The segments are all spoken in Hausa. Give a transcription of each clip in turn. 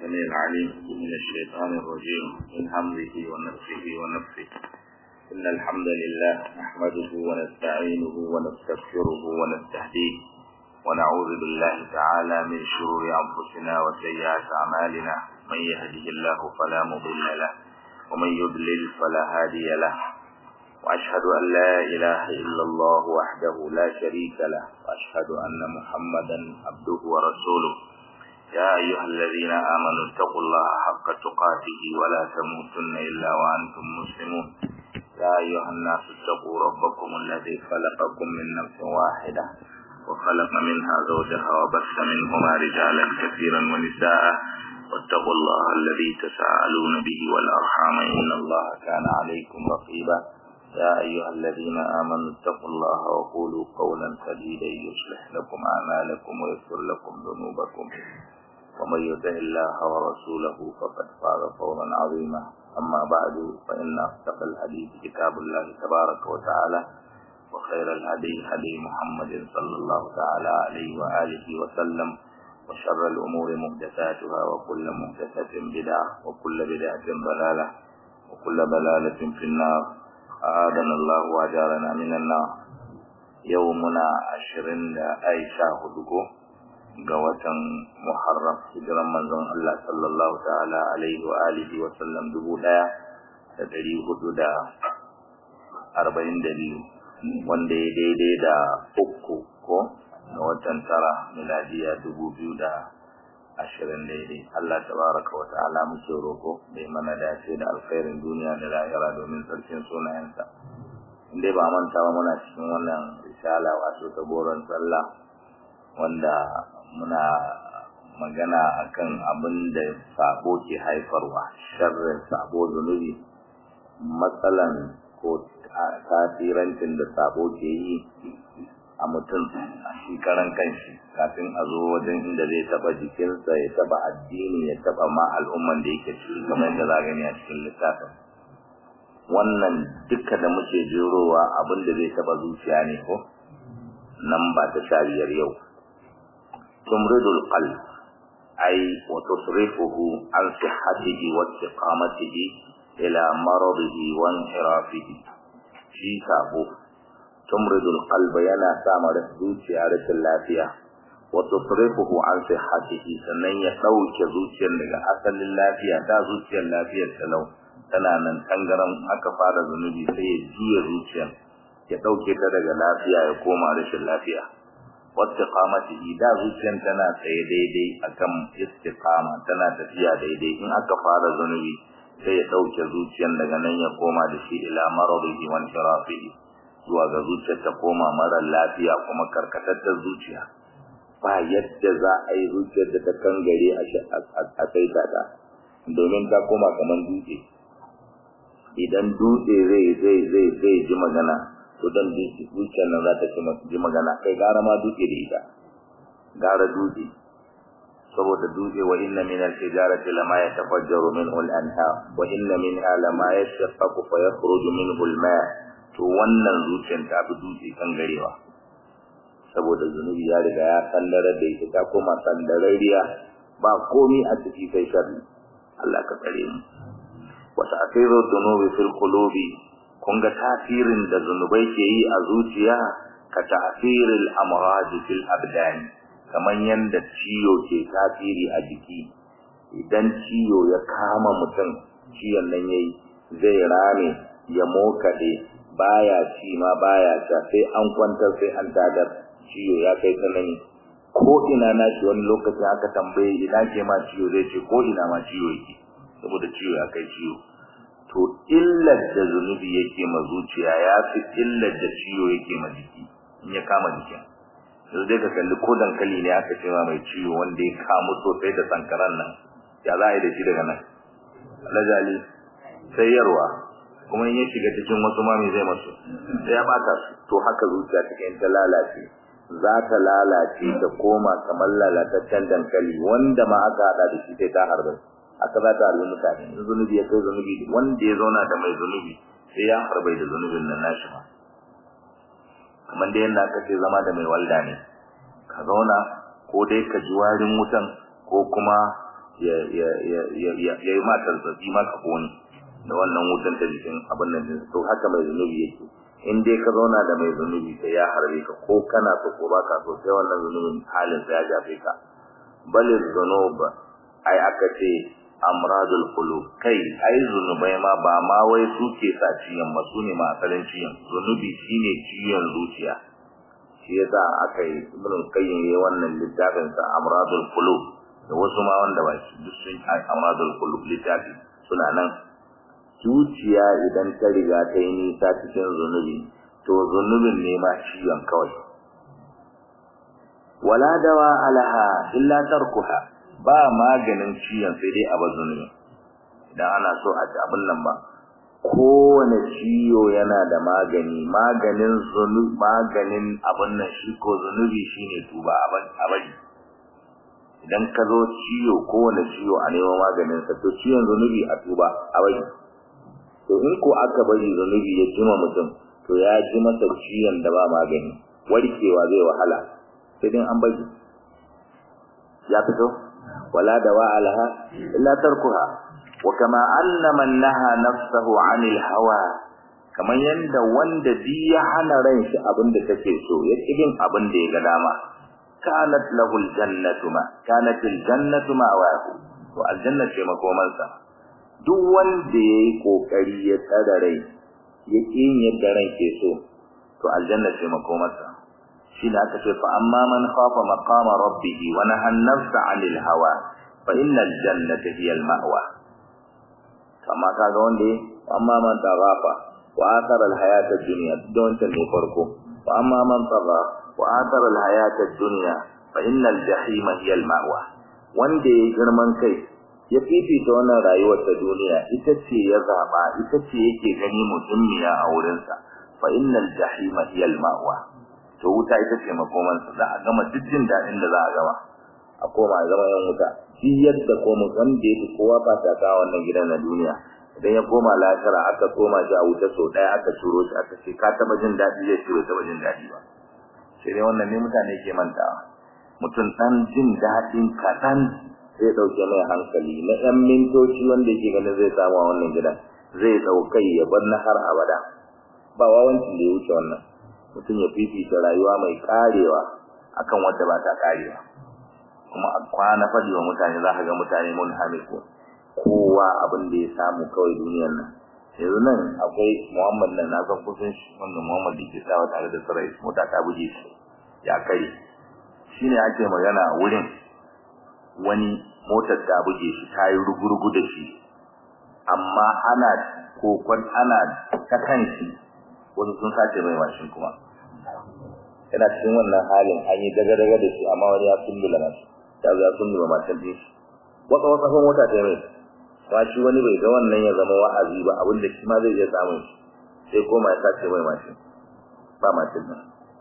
السميع العليم من الشيطان الرجيم من همزه ونفسه ونفسه إن الحمد لله نحمده ونستعينه ونستغفره ونستهديه ونعوذ بالله تعالى من شرور أنفسنا وسيئات أعمالنا من يهده الله فلا مضل له ومن يضلل فلا هادي له وأشهد أن لا إله إلا الله وحده لا شريك له وأشهد أن محمدا عبده ورسوله يا أيها الذين آمنوا اتقوا الله حق تقاته ولا تموتن إلا وأنتم مسلمون يا أيها الناس اتقوا ربكم الذي خلقكم من نفس واحدة وخلق منها زوجها وبث منهما رجالا كثيرا ونساء واتقوا الله الذي تساءلون به والأرحام إن الله كان عليكم رقيبا يا أيها الذين آمنوا اتقوا الله وقولوا قولا سديدا يصلح لكم أعمالكم ويغفر لكم ذنوبكم ومن يطع الله ورسوله فقد فاز فوزا عظيما أما بعد فإن أصدق الحديث كتاب الله تبارك وتعالى وخير الهدي هدي محمد صلى الله تعالى عليه وآله وسلم وشر الأمور محدثاتها وكل محدثة بدعة وكل بدعة ضلالة وكل ضلالة في النار أعاذنا الله وأجارنا من النار يومنا عشرين عائشة هدوكو قوة محرم هجرا منزون الله صلى الله تعالى عليه وآله وسلم دبو دايا تدري هدودا أربعين دليل wanda ya daidai da uku ko na watan tara miladiya dubu biyu da ashirin daidai Allah tabaraka wa ta'ala muke roko bai mana dace da alkhairin duniya da lahira domin sarkin sunayensa inda ba manta ba muna cikin wannan risala wato ta goron sallah wanda muna magana akan abin da sabo ke haifarwa sharrin sabo zunubi matsalan ko tasirancin da sabo ke yi a mutum a shi karan kanshi kafin a zo wajen inda zai taba jikinsa ya taba addini ya taba ma al'umman da yake ciki kamar da za gani a cikin littafin wannan duka da muke jerowa abin da zai taba zuciya ne ko nan ba ta sha biyar yau tumridul qalb ay wa tusrifuhu an sihhatihi wa istiqamatihi ila maradihi wa inhirafihi shi sabo tumridul qalba yana sa mara zuciya rashin lafiya wa tusrifuhu an sihhatihi sannan ya dauke zuciyar daga asalin lafiya da zuciyar lafiyar talau tana nan tangaran aka fara zunubi sai ya juya zuciyar ya dauke ta daga lafiya ya koma rashin lafiya wastiqamatihi da zuciyar tana tsaye daidai akan istiqama tana tafiya daidai in aka fara zunubi sai ya dauke zuciyar daga nan ya koma da shi ila maradihi wa intirafihi zuwa ga zuciyar ta koma mara lafiya kuma karkatattar zuciya ba yadda za a yi zuciyar da ta kangare a kai ta domin ta koma kamar dutse idan dutse zai zai zai zai ji magana to dan zuciyar nan za ta ji magana kai gara ma dutse da ita gara dutse saboda dutse wa inna min al-hijarati lama yatafajjaru minhu al-anhar wa inna minha lama yashaqqaqu fa yakhruju minhu al-ma' to wannan zuciyar ta fi dutse kan garewa saboda zunubi ya riga ya sandare da ita ta koma sandarariya ba komi a ciki sai sharri Allah ka tsare mu wa ta'thiru dhunubi fil qulubi kun ga tasirin da zunubai ke yi a zuciya ka ta'thiril amrad fil abdan kaman yanda ciwo ke tasiri a jiki idan ciwo ya kama mutum ciwon nan yayi zai rame ya mokade baya ci ma baya sha sai an kwantar sai an tadar ciwo ya kai tsanani ko ina na shi wani lokacin aka tambaye ina ke ma ciwo zai ce ko ina ma ciwo yake saboda ciwo ya kai ciwo to illar da zunubi yake ma zuciya ya fi illar da ciwo yake ma jiki in ya kama jikin yanzu dai ka kalli ko dankali ne aka ce ma mai ciwo wanda ya kamu sosai da sankaran nan ya za a yi da shi daga nan alajali sai yarwa kuma in ya shiga cikin wasu mami zai masu sai ya bata su to haka zuciya cikin ta lalace za ta lalace ta koma kamar lalataccen dankali wanda ma aka hada da shi sai ta harbe aka za ta harbe mutane in zunubi ya kai zunubi wanda ya zauna da mai zunubi sai ya harbe da zunubin nan nashi ma kamar da yadda aka ce zama da mai walda ne ka zauna ko dai ka ji warin wutan ko kuma ya ya ya ya ya yi ma tarzabi ma ka kone da wannan wutan ta jikin abin nan din to haka mai zunubi yake in dai ka zauna da mai zunubi sai ya harbe ka ko kana so ko baka so sai wannan zunubin halin sa ya jafe ka balil zunub ai aka ce amradul qulub kai ai zunubai ma ba ma wai suke sa ciyan ba su ne ma asalin ciyan zunubi shine ciyan zuciya shi yasa aka yi ibn qayyim yayin wannan littafin sa amradul qulub da wasu ma wanda ba shi duk sun ai amradul qulub littafi suna nan zuciya idan ta riga ta yi nisa cikin zunubi to zunubin ne ma ciyan kawai wala dawa alaha illa tarkuha ba maganin ciyan sai dai a zunubi idan ana so a ci abin nan ba kowane ciwo yana da magani maganin zunubi maganin abin nan shi ko zunubi shine tuba a bari idan ka zo ciwo kowane ciwo a neman maganin sa to ciwon zunubi a tuba a bari to in ko aka bari zunubi ya jima mutum to ya ji masa ciwon da ba magani warkewa zai wahala sai dai an bari ya fito wala dawa alaha illa tarkuha wa kama anna man naha nafsahu anil hawa kamar yanda wanda bi ya hana ran shi abinda take so ya kidin abin da ya ga dama kanat lahu aljannatu ma kanat aljannatu ma wa to aljanna ce makomansa duk wanda yayi kokari ya tsara rai ya kin yadda ran ke so to aljanna ce makomansa shi da aka ce fa amma man khafa maqama rabbih wa naha an-nafsa 'anil hawa fa innal jannata hiya al-ma'wa kama kaga wanda amma man taghafa wa athara al-hayata ad-dunya don ta ne farko wa amma man tagha wa athara al-hayata ad-dunya fa innal jahima hiya al-ma'wa wanda ya girman kai ya fifita wannan rayuwar ta duniya ita ce ya zaba ita ce yake gani mutummiya a wurinsa fa innal jahima hiya al-ma'wa to wuta ita ce makomansa za a gama duk jin daɗin da za a gama a koma a zama yan wuta shi yadda koma wanda yake kowa ba ta kawo wannan gidan na duniya idan ya koma lahira aka koma shi a wuta sau ɗaya aka turo shi aka ce ka taɓa jin daɗi zai ce bai taɓa jin daɗi ba sai dai wannan ne mutane ke mantawa mutum ɗan jin daɗin kaɗan zai ɗauke mai hankali na ɗan mintoci wanda yake ganin zai samu a wannan gidan zai ɗaukai ya bar na har abada ba wawancin da ya wuce wannan mutum ya fifita rayuwa mai karewa akan wadda ba ta karewa kuma a kwana fadi wa mutane za ka ga mutane mun hamiku kowa abin da ya samu kawai duniyar nan yanzu nan akwai muhammad nan na san kusan shi wanda muhammad da ke sawa tare da sarai mota ta buge shi ya kai shine ake magana wurin wani motar ta buge shi ta yi rugurugu da shi amma ana kokon ana ta kan shi wasu sun sace mai mashin kuma yana cikin wannan halin an yi daga-daga da shi amma wani ya kullula mashi ya zo ya kullula mashin din shi wata wata kan mota ta mai ba shi wani bai ga wannan ya zama wa'azi ba abin da shi ma zai iya samun shi sai koma ya sace mai mashin ba mashin nan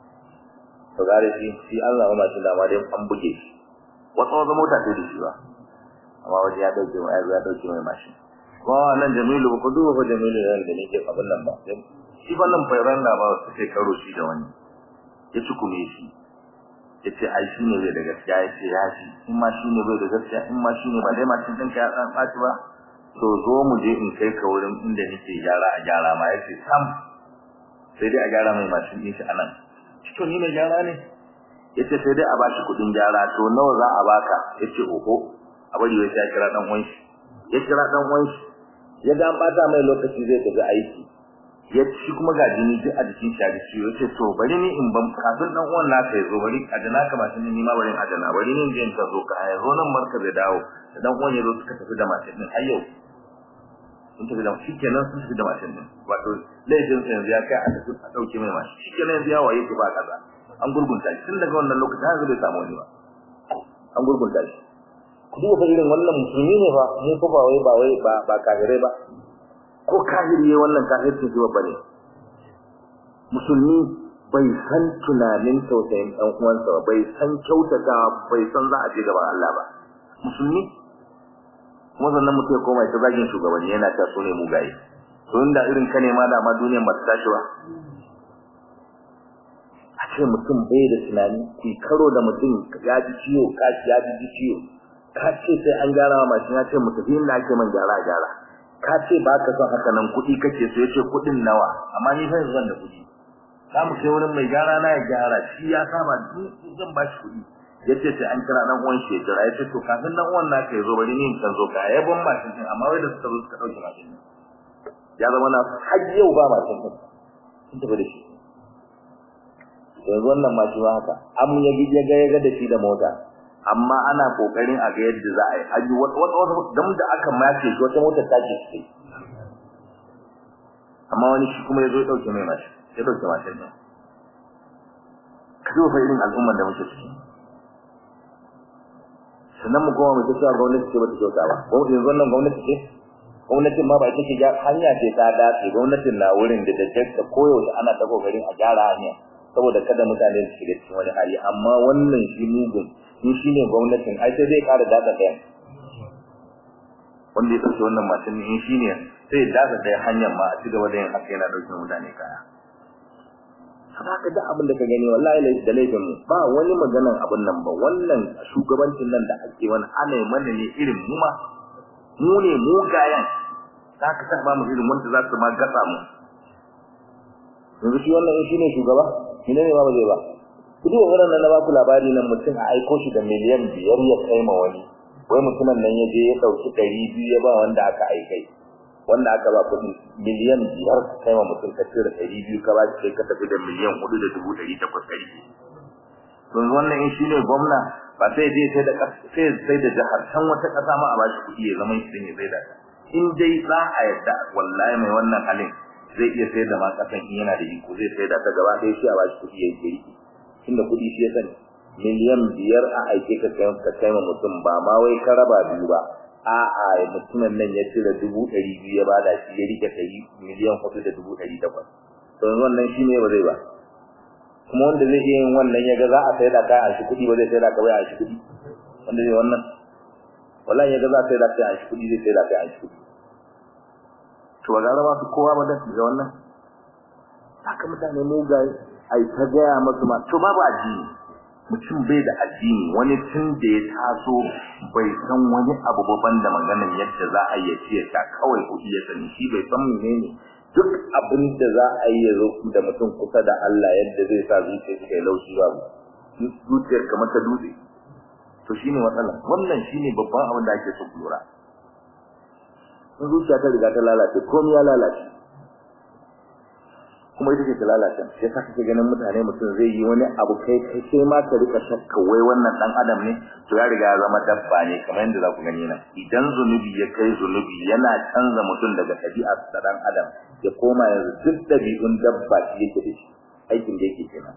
to gare shi shi an zama mashin da ma dai an buge shi wata wata mota ta da shi ba amma wani ya dauke mai ya dauke mai mashin kuma wannan Jamilu ba ku duba ko Jamilu yan da nake abin nan ba shi wannan fairan da ba su kai karo shi da wani ya tukume shi ya ce ai shi ne bai da gaskiya ya ce ya shi in ma shi ne bai da gaskiya in ma shi ne ba dai mashin ɗinka ya ɗan ɓaci ba to zo mu je in kai ka wurin inda nake gyara a gyara ma ya ce sam sai dai a gyara mai mashin ɗin shi a nan to ni mai gyara ne ya ce sai dai a bashi kuɗin gyara to nawa za a baka ya ce oho a bari wai ya kira ɗan uwan shi ya kira ɗan uwan shi ya ga an ɓata mai lokaci zai tafi aiki ya ci kuma ga jini duk a jikin shi a jiki ya ce to bari ni in ban kafin dan uwan naka ya zo bari a dana ka mashin ni ma bari a dana bari ni in ta zo ka ya zo nan marka bai dawo da dan uwan ya zo suka tafi da mashin din har yau sun tafi da shi kenan sun tafi da mashin din wato laifin sa yanzu ya kai a tafi a dauke mai mashin shi kenan yanzu ya waye ki ba kaza an gurgunta shi tun daga wannan lokacin har bai samu wani ba an gurgunta shi ku duba fa irin wannan musulmi ne fa mu fa ba wai ba wai ba ba kafirai ba ko kafiri yayin wannan kafircin shi babba ne musulmi bai san tunanin tausayin dan uwansa ba bai san kyautata bai san za a je gaban Allah ba musulmi kuma sannan mutum ya koma ya zagin shugabanni yana ta so ne mugaye to inda irin ka ne ma da ma duniyar ba ta tashi ba a ce mutum bai da tunani ki karo da mutum ya ji ciwo kashi ya ji ciwo ka ce sai an gyara wa mashin ya ce mu tafi inda ake man gyara gyara ka ce ba ka son haka nan kuɗi kake so ya ce kuɗin nawa amma ni fa yanzu da kuɗi za mu kai wurin mai gyara na ya gyara shi ya saba zan ba shi kuɗi ya ce sai an kira dan uwan shi ya jira ya ce to kafin dan uwan naka ya zo bari ni in kan zo ka ya ban mashin din amma wai da suka zo suka ɗauke mashin din ya zama na har yau ba mashin din sun tafi da shi yanzu wannan ma shi ma haka an ya ya ga ya ga da shi da mota amma ana kokarin a ga yadda za a yi an yi wata wata dam da aka mace shi wata motar ta ce amma wani shi kuma ya zo ya dauke mai mashi ya dauke mashin din ka zo fa irin al'ummar da muke ciki sannan mu koma mu ta cewa gwamnati ce bata kyauta ba ko yanzu wannan gwamnati ce gwamnatin ma ba ita ce hanya ce ta dace gwamnatin na wurin da da da koyaushe ana ta kokarin a gyara hanya saboda kada mutane su shiga cikin wani hali amma wannan shi mugun in shi ne gwamnatin ai sai zai ƙara dada ɗaya wanda ya ɗauke wannan mashin in shi ne sai ya dada ɗaya hanyar ma a ci gaba da yin haka yana ɗauke mutane kaya haka da abin da ka gani wallahi da laifin mu ba wani maganan abin nan ba wannan shugabancin nan da ake wani ana yi mana ne irin mu ma mu ne mugayen za ka sa ba mu irin wanda za su ma gasa mu yanzu shi wannan in shi ne shugaba ina ne ma ba zai ba ku duba wurin nan na ba ku labari nan mutum a aiko shi da miliyan biyar ya kai ma wani wai mutumin nan ya je ya ɗauki ɗari biyu ya ba wanda aka aikai wanda aka ba kuɗi miliyan biyar ka kai ma mutum ka cire ɗari biyu ka ba shi sai ka tafi da miliyan hudu da dubu ɗari takwas ɗari yanzu wannan in shi ne gwamna ba sai je sai da sai sai da jihar can wata ƙasa ma a ba shi kuɗi ya zama shi ne sai da in dai za a yadda wallahi mai wannan halin zai iya sayar da ma kasan in yana da iko zai sayar da ta gaba ɗaya shi a bashi kuɗi ya yi tunda kuɗi shi ya sani miliyan biyar a aike ka kai ka kai mutum ba ma wai ka raba biyu ba a'a mutumin nan ya cire dubu ɗari biyu ya bada shi ya rike ɗari miliyan hudu da dubu ɗari takwas to yanzu wannan shi ne ba zai ba kuma wanda zai iya yin wannan ya ga za a sayar da kai a shi kuɗi ba zai sayar da kai a shi kuɗi wanda zai wannan wallahi ya ga za a sayar da kai a shi kuɗi zai sayar da kai a shi kuɗi to ba gara ba su kowa ba da ga wannan haka mutane mugaye ai ta gaya masu ma to babu addini mutum bai da addini wani tun da ya taso bai san wani abu babban da maganar yadda za a yi ce ta kawai kuɗi ya sani shi bai san menene duk abin da za a yi zo da mutum kusa da Allah yadda zai sa zuciyar shi kai laushi babu zuciyar kamar ta dutse to shine matsala wannan shine babban abin da ake so lura in zuciya ta riga ta lalace komai ya lalace kuma ita ce ta lalace sai sa kake ganin mutane mutum zai yi wani abu kai kai sai ma ka rika shakka wai wannan dan adam ne to ya riga ya zama dabba ne kamar yadda za ku gani nan idan zunubi ya kai zunubi yana canza mutum daga ɗabi'ar ta dan adam ya koma yanzu duk ɗabi'un dabba shi yake da shi aikin da yake kenan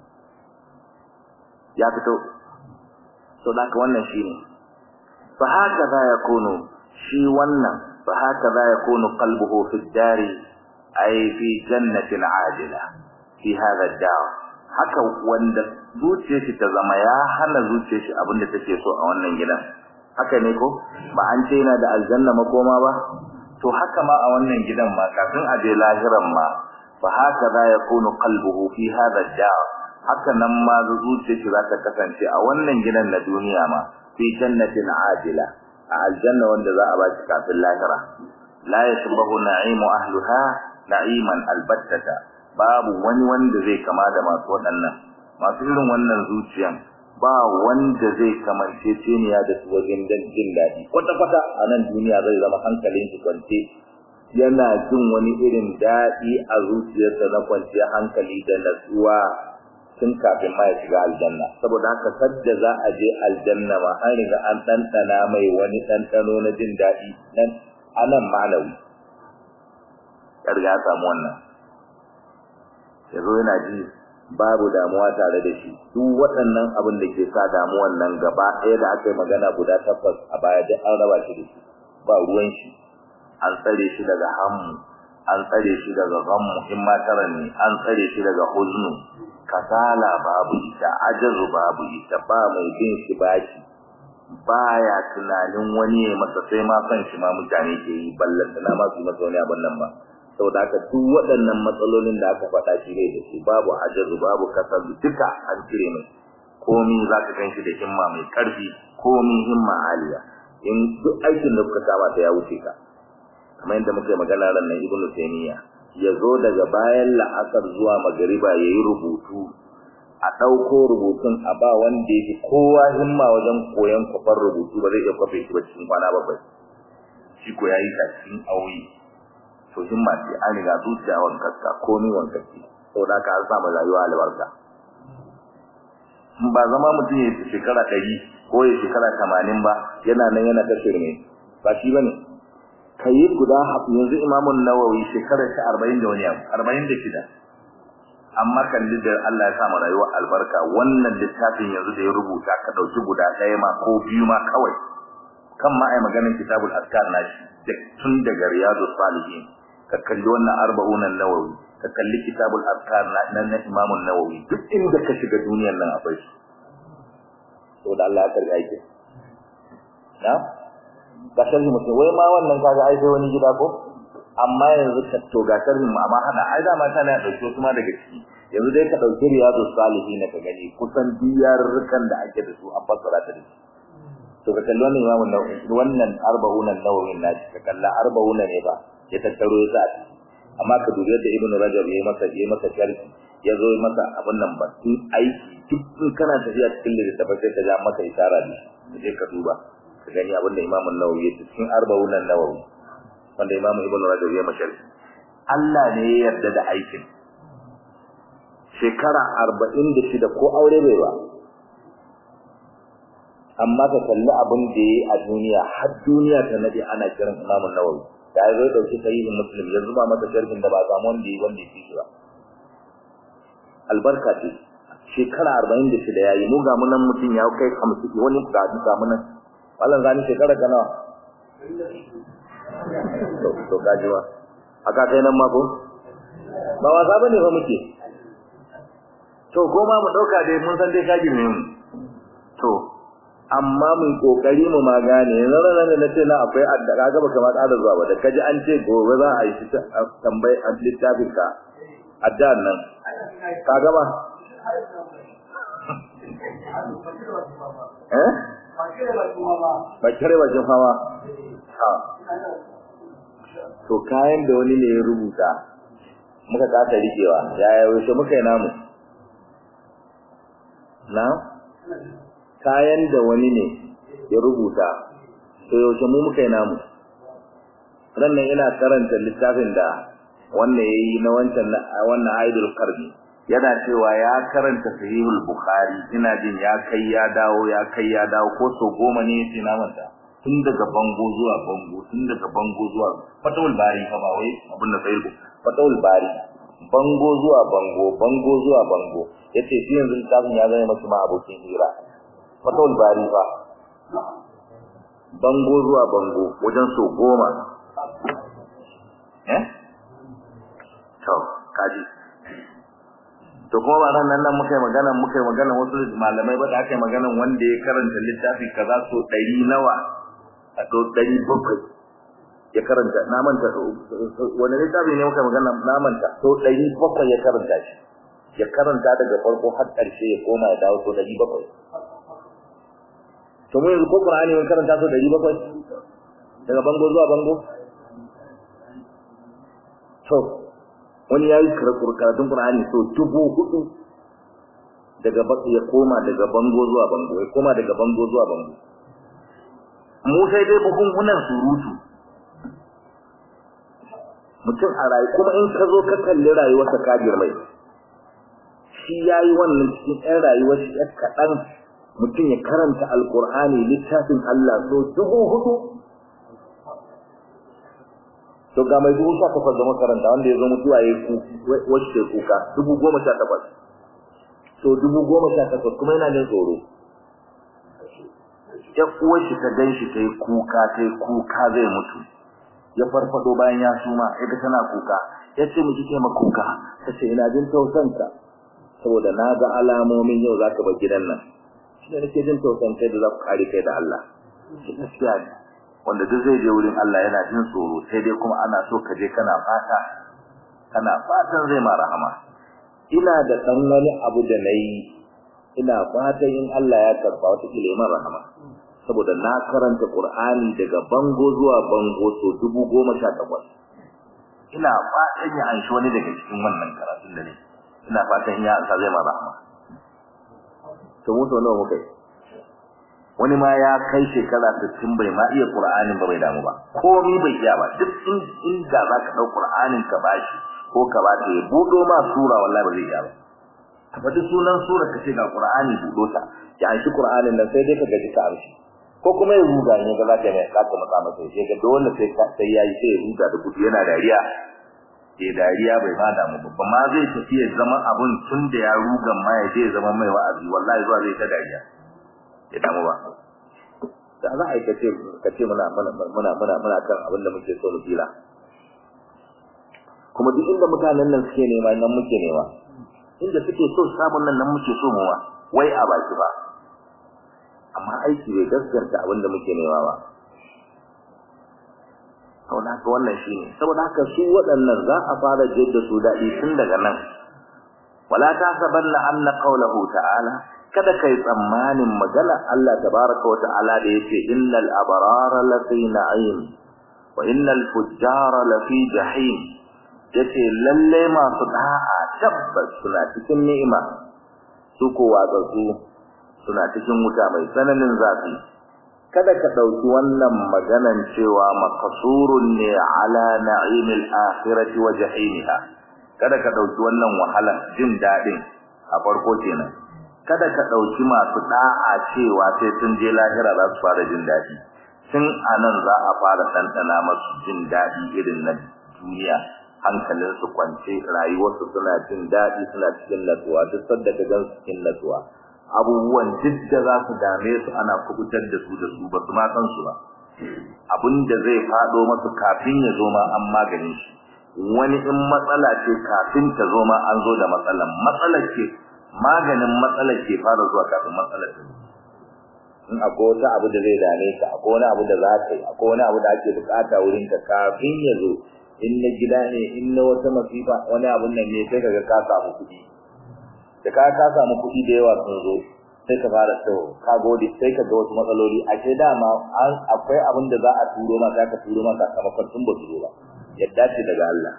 ya fito to da wannan shine fa haka za ya kono shi wannan فهكذا يكون قلبه في الدار أي في جنة عاجلة في هذا الدار haka wanda zuciyar shi ta zama ya hana zuciyar shi abin da take so a wannan gidan haka ne ko ba an ce yana da aljanna makoma ba to haka ma a wannan gidan ma kafin a je lahiran ma fa haka za ya kunu qalbuhu fi hadha ad-dar haka nan ma zuciyar shi za ta kasance a wannan gidan na duniya ma fi jannatin ajila a aljanna wanda za a ba shi kafin lahira la yashbahu na'imu ahliha na'iman albattata babu wani wanda zai kama da masu waɗannan masu irin wannan zuciyan ba wanda zai kamance ceniya da su wajen jin daɗi kwata-kwata a nan duniya zai zama hankalin shi kwance yana jin wani irin daɗi a zuciyarsa na kwanciyar hankali da natsuwa tun kafin ma ya shiga aljanna saboda haka sadda za a je aljanna ma an riga an ɗanɗana mai wani ɗanɗano na jin daɗi nan anan ma'anawi ya riga ya samu wannan ya zo yana ji babu damuwa tare da shi duk waɗannan abin da ke sa damuwan nan gaba ɗaya da aka yi magana guda takwas a baya duk an raba shi da shi ba ruwan shi an tsare shi daga hammu an tsare shi daga ghammu in ma ne an tsare shi daga huznu kasala babu ita ajazu babu ita ba mai bin shi bashi baya tunanin wani ya masa sai ma san shi ma mutane ke yi ballan na ma su masa wani abin nan ba saboda haka duk waɗannan matsalolin da aka faɗa shi bai da shi babu ajazu babu kasalu duka an cire mai komi za ka gan shi da himma mai ƙarfi komi himma aliya in duk aikin da kuka kama ta ya wuce ka kamar yadda muka yi magana ran nan ibnu taymiya ya zo daga bayan la'asar zuwa magariba ya yi rubutu a ɗauko rubutun a ba wanda ya fi kowa himma wajen koyon kwafar rubutu ba zai iya kwafe shi ba cikin kwana bakwai shi ko ya yi ta cikin auyi to himma ce an riga zuciya wankarka komi wankarki saboda haka an samu rayuwa albarka ba zama mutum ya shekara ɗari ko ya shekara tamanin ba yana nan yana ta shirme ba shi ba ne ka yi guda yanzu imamun nawawi shekarar shi arba'in da wani abu arba'in da shida amma kalli da Allah ya sa mu rayuwa albarka wannan littafin yanzu da ya rubuta ka ɗauki guda ɗaya ma ko biyu ma kawai kan ma ai maganin kitabul azkar nashi tun daga riyadus salihin ka kalli wannan arba'unan nawawi ka kalli kitabul azkar na na Imam nawawi duk inda ka shiga duniyar nan akwai shi saboda Allah ya karbi aikin na ga sharhi mutum wai ma wannan kaga ai sai wani gida ko amma yanzu ka to ga sharhin mu amma hada ai da ma tana dauke kuma daga ciki yanzu dai ka dauki riyadus salihin ka gani kusan diyarrukan da ake da su an fassara ta da shi to ka kalli wannan Imam nawawi wannan arba'unan nawawi na ka kalla arba'una ne ba ya tattaro ya sa amma ka dubi yadda ibnu rajab yayi masa yayi masa sharhi ya zo yi masa abun nan ba tun aiki duk in kana tafiya cikin littafi sai ka ja masa isara ne sai ka duba ka gani abin da imamu nawawi ya cikin arba'un nawawi wanda imamu ibnu rajab ya masa sharhi Allah ne ya yarda da aikin shekara arba'in da shida ko aure bai ba amma ka kalli abin da ya yi a duniya har duniya ta nade ana kiran imamu nawawi da ya zai dauki sahihin muslim ya zuba masa sharhin da ba samu wanda yi wanda ya fi shi ba albarka ce shekara arba'in da shida ya yi mu ga munan mutum ya kai hamsin wani ga ga munan wallan zani shekara ka nawa to to kaji ba aka kai nan ma ko ba wasa bane fa muke to ko ma mu dauka dai mun san dai kaji ne mu to amma mun kokari mu ma gane yanzu ran da nace na akwai addaka ga baka ma tsada zuwa ba da kaji an ce gobe za a yi tambayi a littafin ka addan nan ka gama eh ba kire ba jin fama ha to kayan da wani ne ya rubuta muka kasa rikewa yaya yaushe muka yi namu na kayan da wani ne ya rubuta to yaushe mu muka yi namu rannan ina karanta littafin da wannan yayi na wancan wannan aidul qarni yana cewa ya karanta sahihul bukhari ina jin ya kai ya dawo ya kai ya dawo ko so goma ne yace na manta tun daga bango zuwa bango tun daga bango zuwa fatawul bari fa ba wai abin da sai fatawul bari bango zuwa bango bango zuwa bango yace shi yanzu littafin ya zama masa ma abokin hira fatawul bari fa bango zuwa bango wajen so goma eh to kaji to kuma ba nan nan muka yi magana muka yi magana wasu malamai ba da aka yi magana wanda ya karanta littafi kaza so ɗari nawa a to ɗari bakwai ya karanta na manta wani littafi ne muka magana na manta so ɗari bakwai ya karanta shi ya karanta daga farko har ƙarshe ya koma ya dawo so ɗari bakwai to mu yanzu ko Qur'ani mun karanta so ɗari bakwai daga bango zuwa bango to wani yayi karatun Qur'ani so dubu hudu daga baki ya koma daga bango zuwa bango ya koma daga bango zuwa bango mu sai dai bukunkunan surutu mutum a rayu kuma in ka zo ka kalli rayuwarsa ka girmai shi yayi wannan cikin ɗan rayuwar shi ɗan kaɗan mutum ya karanta alkur'ani littafin Allah so dubu hudu to ga mai dubu sha takwas da makaranta wanda ya zo mutuwa ya wacce kuka dubu goma sha takwas to dubu goma sha takwas kuma yana jin tsoro ya uwar shi ta gan shi ta yi kuka ta yi kuka zai mutu ya farfado bayan ya suma ya ga tana kuka ya ce mu kike ma kuka ta ce ina jin tausanka saboda na ga alamomin yau za ka bar gidan nan shi ne nake jin tausan kai da za ku kare kai da Allah shi gaskiya ne wanda duk zai je wurin Allah yana jin tsoro sai dai kuma ana so ka je kana fata kana fatan zai ma rahama ina da dan wani abu da nayi ina fatan in Allah ya karba wata kila rahama saboda na karanta Qur'ani daga bango zuwa bango so dubu goma sha takwas ina fatan ya anshi wani daga cikin wannan karatun da ne ina fatan ya ansa zai ma rahama to mu so nawa muka wani ma ya kai shekara 60 bai ma iya Qur'anin ba bai damu ba komai bai iya ba duk inda zaka dau Qur'anin ka bashi ko ka ba ta budo ma sura wallahi ba zai iya ba ka faɗi sunan sura ka ce ga Qur'ani budo ta ya anshi Qur'anin nan sai dai ka gaji ka amshi ko kuma ya ruga ne ga zaka mai ka matsa masa sai ga dole sai sai yayi sai ya ruga da gudu yana dariya eh dariya bai ma damu ba ma zai tafi ya zama abun tun da ya ruga ma ya je zama mai wa'azi wallahi zuwa zai ta dariya ya damu ba da za a yi kace kace muna muna muna muna muna kan abin da muke so mu fila kuma duk inda mutanen nan suke nema nan muke nema inda suke so sabon nan nan muke so muwa wai a baki ba amma aiki bai gaskata abin da muke nema ba saboda haka wannan shine saboda haka su waɗannan za a fara jidda su daɗi tun daga nan wala tasabanna anna qawluhu ta'ala kada kai tsammanin magana Allah tabaraka wa ta'ala da yace innal abrara lafi na'im wa innal fujjara lafi jahim yace lalle masu da'a tabbas suna cikin ni'ima su ko watsatsu suna cikin wuta mai tsananin zafi kada ka dauki wannan maganan cewa maqsurun ne ala na'imil akhirati wa jahimiha kada ka dauki wannan wahala jin dadin a farko kenan kada ka dauki masu da'a cewa sai sun je lahira za su fara jin dadi tun anan za a fara tantana masu jin dadi irin na duniya hankalin su kwance rayuwarsu suna jin dadi suna cikin natsuwa duk sanda ka gan cikin natsuwa abubuwan duk da za su dame su ana kubutar da su da su ba su ma san su ba abinda zai fado masu kafin ya zo ma an magani shi wani in matsala ce kafin ta zo ma an zo da matsalan matsalar ce maganin matsalar ke fara zuwa kafin matsalar ta in akwai wata abu da zai dame ka akwai wani abu da za ka yi akwai wani abu da ake bukata wurin ka kafin ya zo in na gida ne in na wata masifa wani abun nan ne sai kaga ka samu kuɗi da ka ka samu kuɗi da yawa sun zo sai ka fara to ka gode sai ka ga wasu matsaloli a ce dama akwai abin da za a turo ma za ka turo ma sakamakon tun ba su zo ba yadda ce daga Allah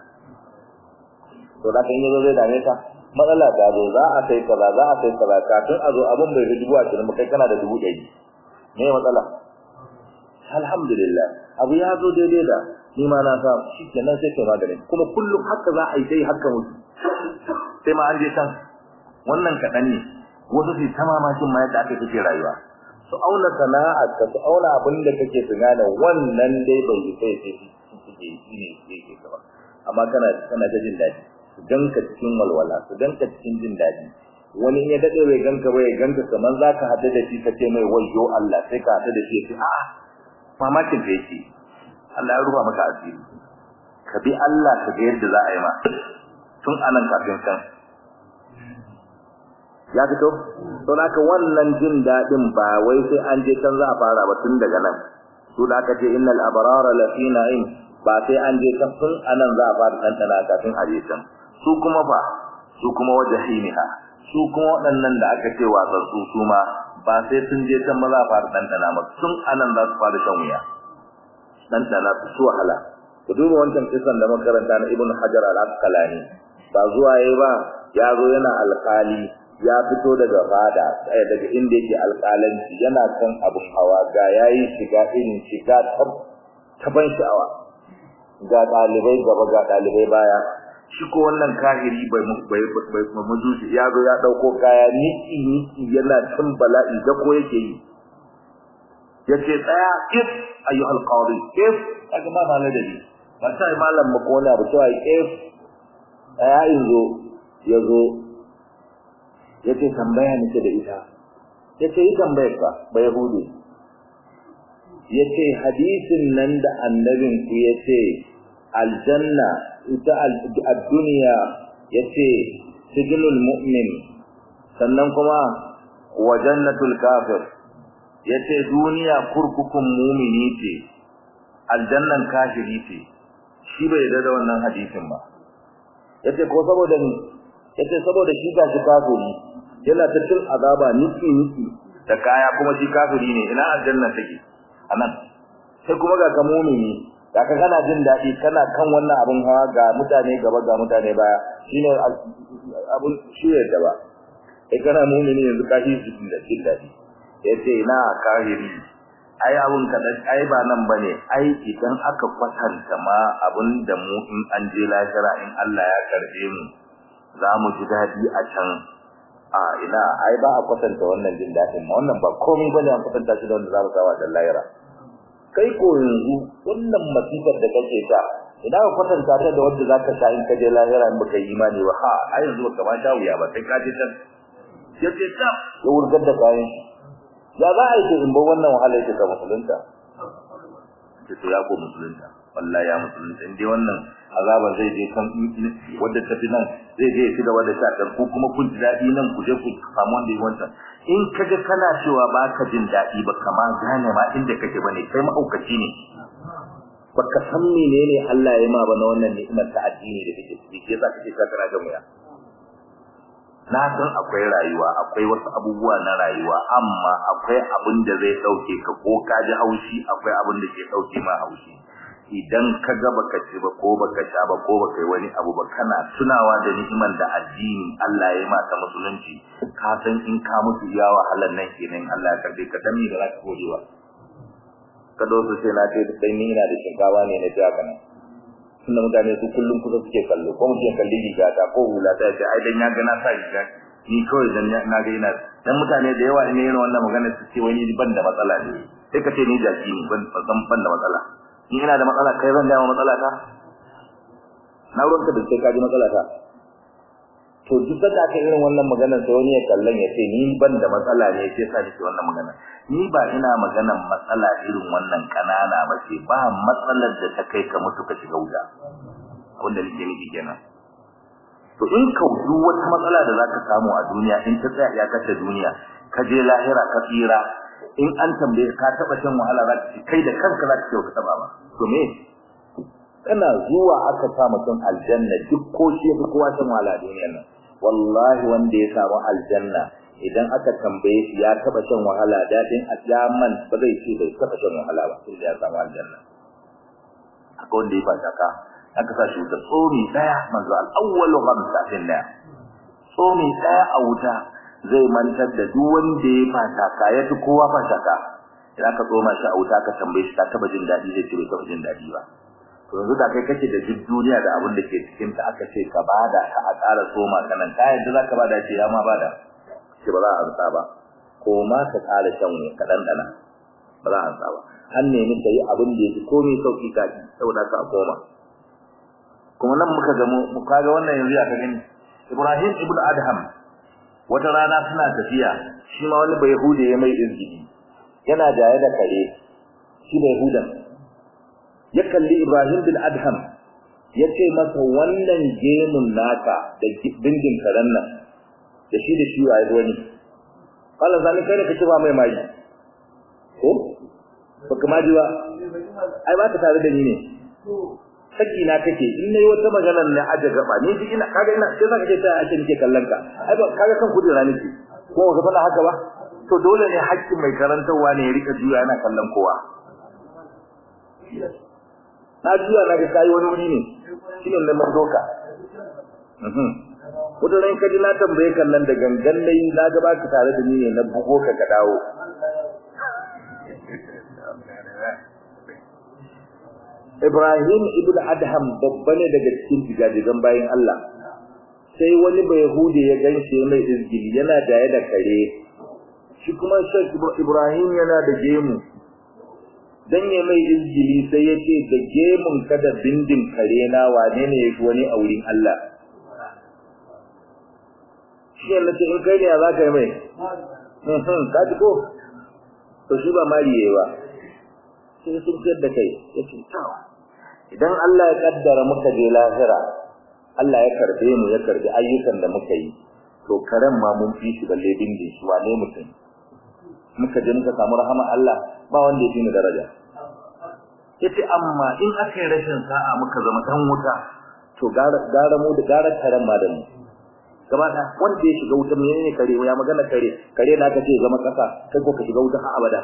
to da kan yi zo zai dame ka matsala ta zo za a kai kaza za a kai kaza kafin a zo abin bai dubu a cikin kai kana da dubu ɗari me matsala alhamdulillah abu ya zo daidai da ni ma na sa shi kenan sai kai magani kuma kullum haka za a yi dai haka mutu sai ma an je can wannan kaɗan ne wasu su ta mamakin ma yadda aka kake rayuwa su auna sana'ar ka su auna abin da kake tunana wannan dai bai yi sai sai suke yi ne yake ka ba amma kana kana ta jin daɗi su ganka cikin walwala su ganka cikin jin daɗi wani ya daɗe bai ganka ba ya ganka kamar za ka haɗu da shi ka ce mai wayyo Allah sai ka haɗu da shi ya ce a'a mamakin da yake Allah ya rufa maka asiri ka bi Allah ka ga yadda za a yi ma tun anan kafin kan ya fito to naka wannan jin dadin ba wai sai an je can za a fara ba tun daga nan to da aka ce innal abrara la fi na'im ba sai an je can tun anan za a fara tantana kafin a je can su kuma fa su kuma wajhiniha su kuma waɗannan da aka ce wasan su su ma ba sai sun je can ba za a fara tantana ba tun anan za su fara shan wuya tantana su su wahala ku duba wancan kisan da makaranta na ibnu hajar al-asqalani ba zuwa yayi ba ya zo yana alƙali ya fito daga fada sai daga inda yake alƙalanci yana kan abun hawa ga yayi shiga irin shiga ta ban sha'awa ga dalibai gaba ga dalibai baya shi ko wannan kahiri bai bai bai majusi ya zo ya dauko kaya niki niki yana cin bala'i da ko yake yi yace tsaya if ayyuhal qadi if kaga ma malai da ni ba sai malam mu kona ba cewa if ya inzo yazo yace tambaya nake da ita yace yi tambayar ka ba yahudi yace hadisin nan da annabin ku yace aljanna ita ad-dunya yace sijnul mu'min sannan kuma wa jannatul kafir yace duniya kurkukun mu'mini ce aljannan kafiri ce shi bai yarda da wannan hadisin ba yace ko saboda ni yace saboda shi gashi kafiri yana ta cin azaba niki niki da kaya kuma shi kafiri ne ina aljanna take anan sai kuma ga ka mu'mini da ka kana jin dadi kana kan wannan abun hawa ga mutane gaba ga mutane baya shine abun shi da ba kai kana mu'mini yanzu ka shi jin da jin dadi yace ina kafiri ai abun kadan ai ba nan bane ai idan aka kwatanta ma abun da mu in an je lahira in Allah ya karbe mu za mu ji dadi a can a ina ai ba a kwatanta wannan jin dadin ma wannan ba komai bane an kwatanta shi da wanda za mu sawa da lahira kai ko yanzu wannan masifar da kake ta idan ka kwatanta ta da wanda zaka sha in ka je lahira in baka yi imani ba ha ai yanzu baka ma sha wuya ba sai ka je can yace ta ya wurgar da kayan ya za a yi in ba wannan wahala yake ka musulunta ce to ya ko musulunta wallahi ya musulunta in dai wannan azaban zai je kan wanda tafi nan zai je shi da wanda ta kan ku kuma kun ji dadi nan ku je ku samu wanda yi wancan in kaga kana cewa ba ka jin dadi ba kama gane ma inda kake bane kai ma'aukaci ne baka san menene Allah ya ma ba na wannan ni'imar ta addini da kake ciki yasa kake ka kana ga muya na san akwai rayuwa akwai wasu abubuwa na rayuwa amma akwai abin da zai dauke ka ko ka ji haushi akwai abin da ke dauke ma haushi idan ka ga baka ci ba ko baka sha ba ko baka yi wani abu ba kana tunawa da ni'imar da addini Allah ya mata musulunci ka san in ka mutu ya wahalar nan kenan Allah ya karbe ka dan me da za ka godewa ka dosu sai na ce dai ni ina da shinkawa ne na jiya kana tunda mutane su kullum kusa suke kallo ko mutum kalli riga ta ko hula ta ce ai dan ya ga na sa riga ni kawai dan na ga ina dan mutane da yawa ne irin wannan magana su ce wani ban da matsala ne sai ka ce ni jaki ne ban ban ban da matsala ni ina da matsala kai zan ga matsala ta na ruwanka da sai ka ji matsala ta to duk da aka irin wannan magana sai wani ya kallon ya ce ni ban da matsala ne sai sa nake wannan magana ni ba ina maganan matsala irin wannan kanana ba ce ba matsalar da ta kai ka mutu ka shiga wuta wanda nake nufi kenan to in ka wuce wata matsala da zaka samu a duniya in ta tsaya ya kace duniya ka je lahira ka tsira in an tambaye ka taba shan wahala za ka ci kai da kanka za ka ce ka taba ba to me kana zuwa aka sa mutum aljanna duk ko shi ko kowa shan wahala a duniyar nan wallahi wanda ya samu aljanna idan aka tambaye shi ya taba shan wahala dadin ajaman ba zai ce bai taba shan wahala ba sai ya samu aljanna akwai wanda ya fata ka aka sa shi da tsomi daya manzo al-awwalu khamsa finna tsomi daya a wuta zai mantar da duk wanda ya fata ka ya fi kowa fata ka idan ka tsoma shi a wuta ka tambaye shi ka taba jin dadi zai ce bai taba jin dadi ba to yanzu da kai kake da duk duniya da abin da ke cikin ta aka ce ka bada ka a ƙara soma kanan ka yadda zaka bada ce ya ma bada ce ba za a amsa ba ko ma ka ƙara shan ka dandana ba za a amsa ba an nemi ka yi abin da yake komai sauki ka ji saboda ka koma kuma nan muka ga mu kaga wannan yanzu aka gani Ibrahim ibn Adham wata rana suna tafiya shi ma wani bai hude ya mai izgidi yana jaye da kare shi bai hudan ya kalli Ibrahim bin Adham ya ce masa wannan gemun naka da bindin karen nan da shi da shi waye wani Allah zani kai da kake ba mai mai ko baka ma ji ba ai ba ka tare da ni ne saki na kake in nayi wata magana ne aje gaba ni ji ina kaga ina sai zaka ce ta ake nake kallon ka ai ba kaga kan kudura nake ko ka fada haka ba to dole ne haƙƙin mai karantawa ne ya rika juya yana kallon kowa na juya na ga kai wani wuri ne shine nan man doka mhm wata ran kaji na tambaye kan nan da gangan nayi na ga baka tare da ni ne na bugo ka ka dawo Ibrahim ibn Adham babba ne daga cikin jigajigan bayin Allah sai wani bai hude ya ganshi mai izgili yana jaye da kare shi kuma Sheikh Ibrahim yana da gemu dan ya mai izgili sai ya ce da gemun kada bindin kare na wane ne yafi wani a wurin Allah shi ne ce in kai ne za ka yi mai ka ji ko to shi ba mariye ba sai sun fiyar da kai ya ce tawa idan Allah ya kaddara muka je lahira Allah ya karbe mu ya karbi ayyukan da muka yi to karen ma mun fi shi balle bindin shi wane mutum muka je muka samu rahama Allah ba wanda ya fi mu daraja yace amma in aka yi rashin sa'a muka zama dan wuta to gara gara mu da gara karen ma da mu gaba da wanda ya shiga wuta menene kare ya magana kare kare na ka ce zama kasa kai ko ka shiga wuta har abada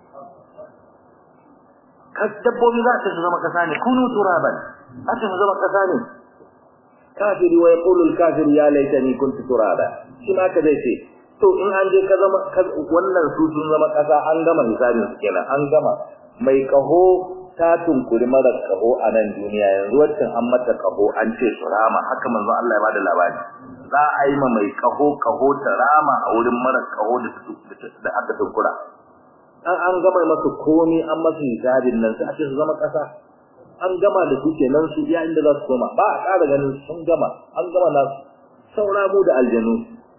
kas dabbobi za ta zama kasa ne kunu turaban za ta zama kasa ne kafiri wa yaqulu al-kafir ya laitani kuntu turaba shi ma ka zai ce to in an je ka zama wannan su sun zama kasa an gama misalin su kenan an gama mai kaho ta tunkuri mara kaho a nan duniya yanzu waccan an mata kaho an ce su rama haka manzo Allah ya bada labari za a yi ma mai kaho kaho ta rama a wurin mara kaho da da aka tunkura an an gama masu komi an masu hisabin nan sai a ce su zama kasa an gama da su kenan su iya inda za su koma ba a ƙara ganin sun gama an gama na saura mu da aljanu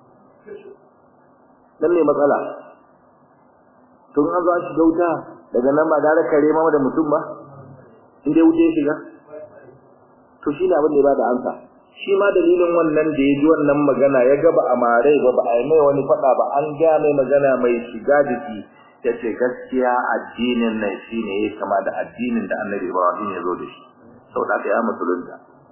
nan ne matsala tun an zo an shiga wuta daga nan ba gara kare ma da mutum ba in dai wuce ya shiga to shi ne abin da ya bada amsa shi ma dalilin wannan da ya ji wannan magana ya ga ba a mare ba ba a yi mai wani faɗa ba an ga mai magana mai shiga jiki ta ce gaskiya addinin nan shi ne ya kama da addinin da annabi ibrahim ya zo da shi sau da aka yi musulunta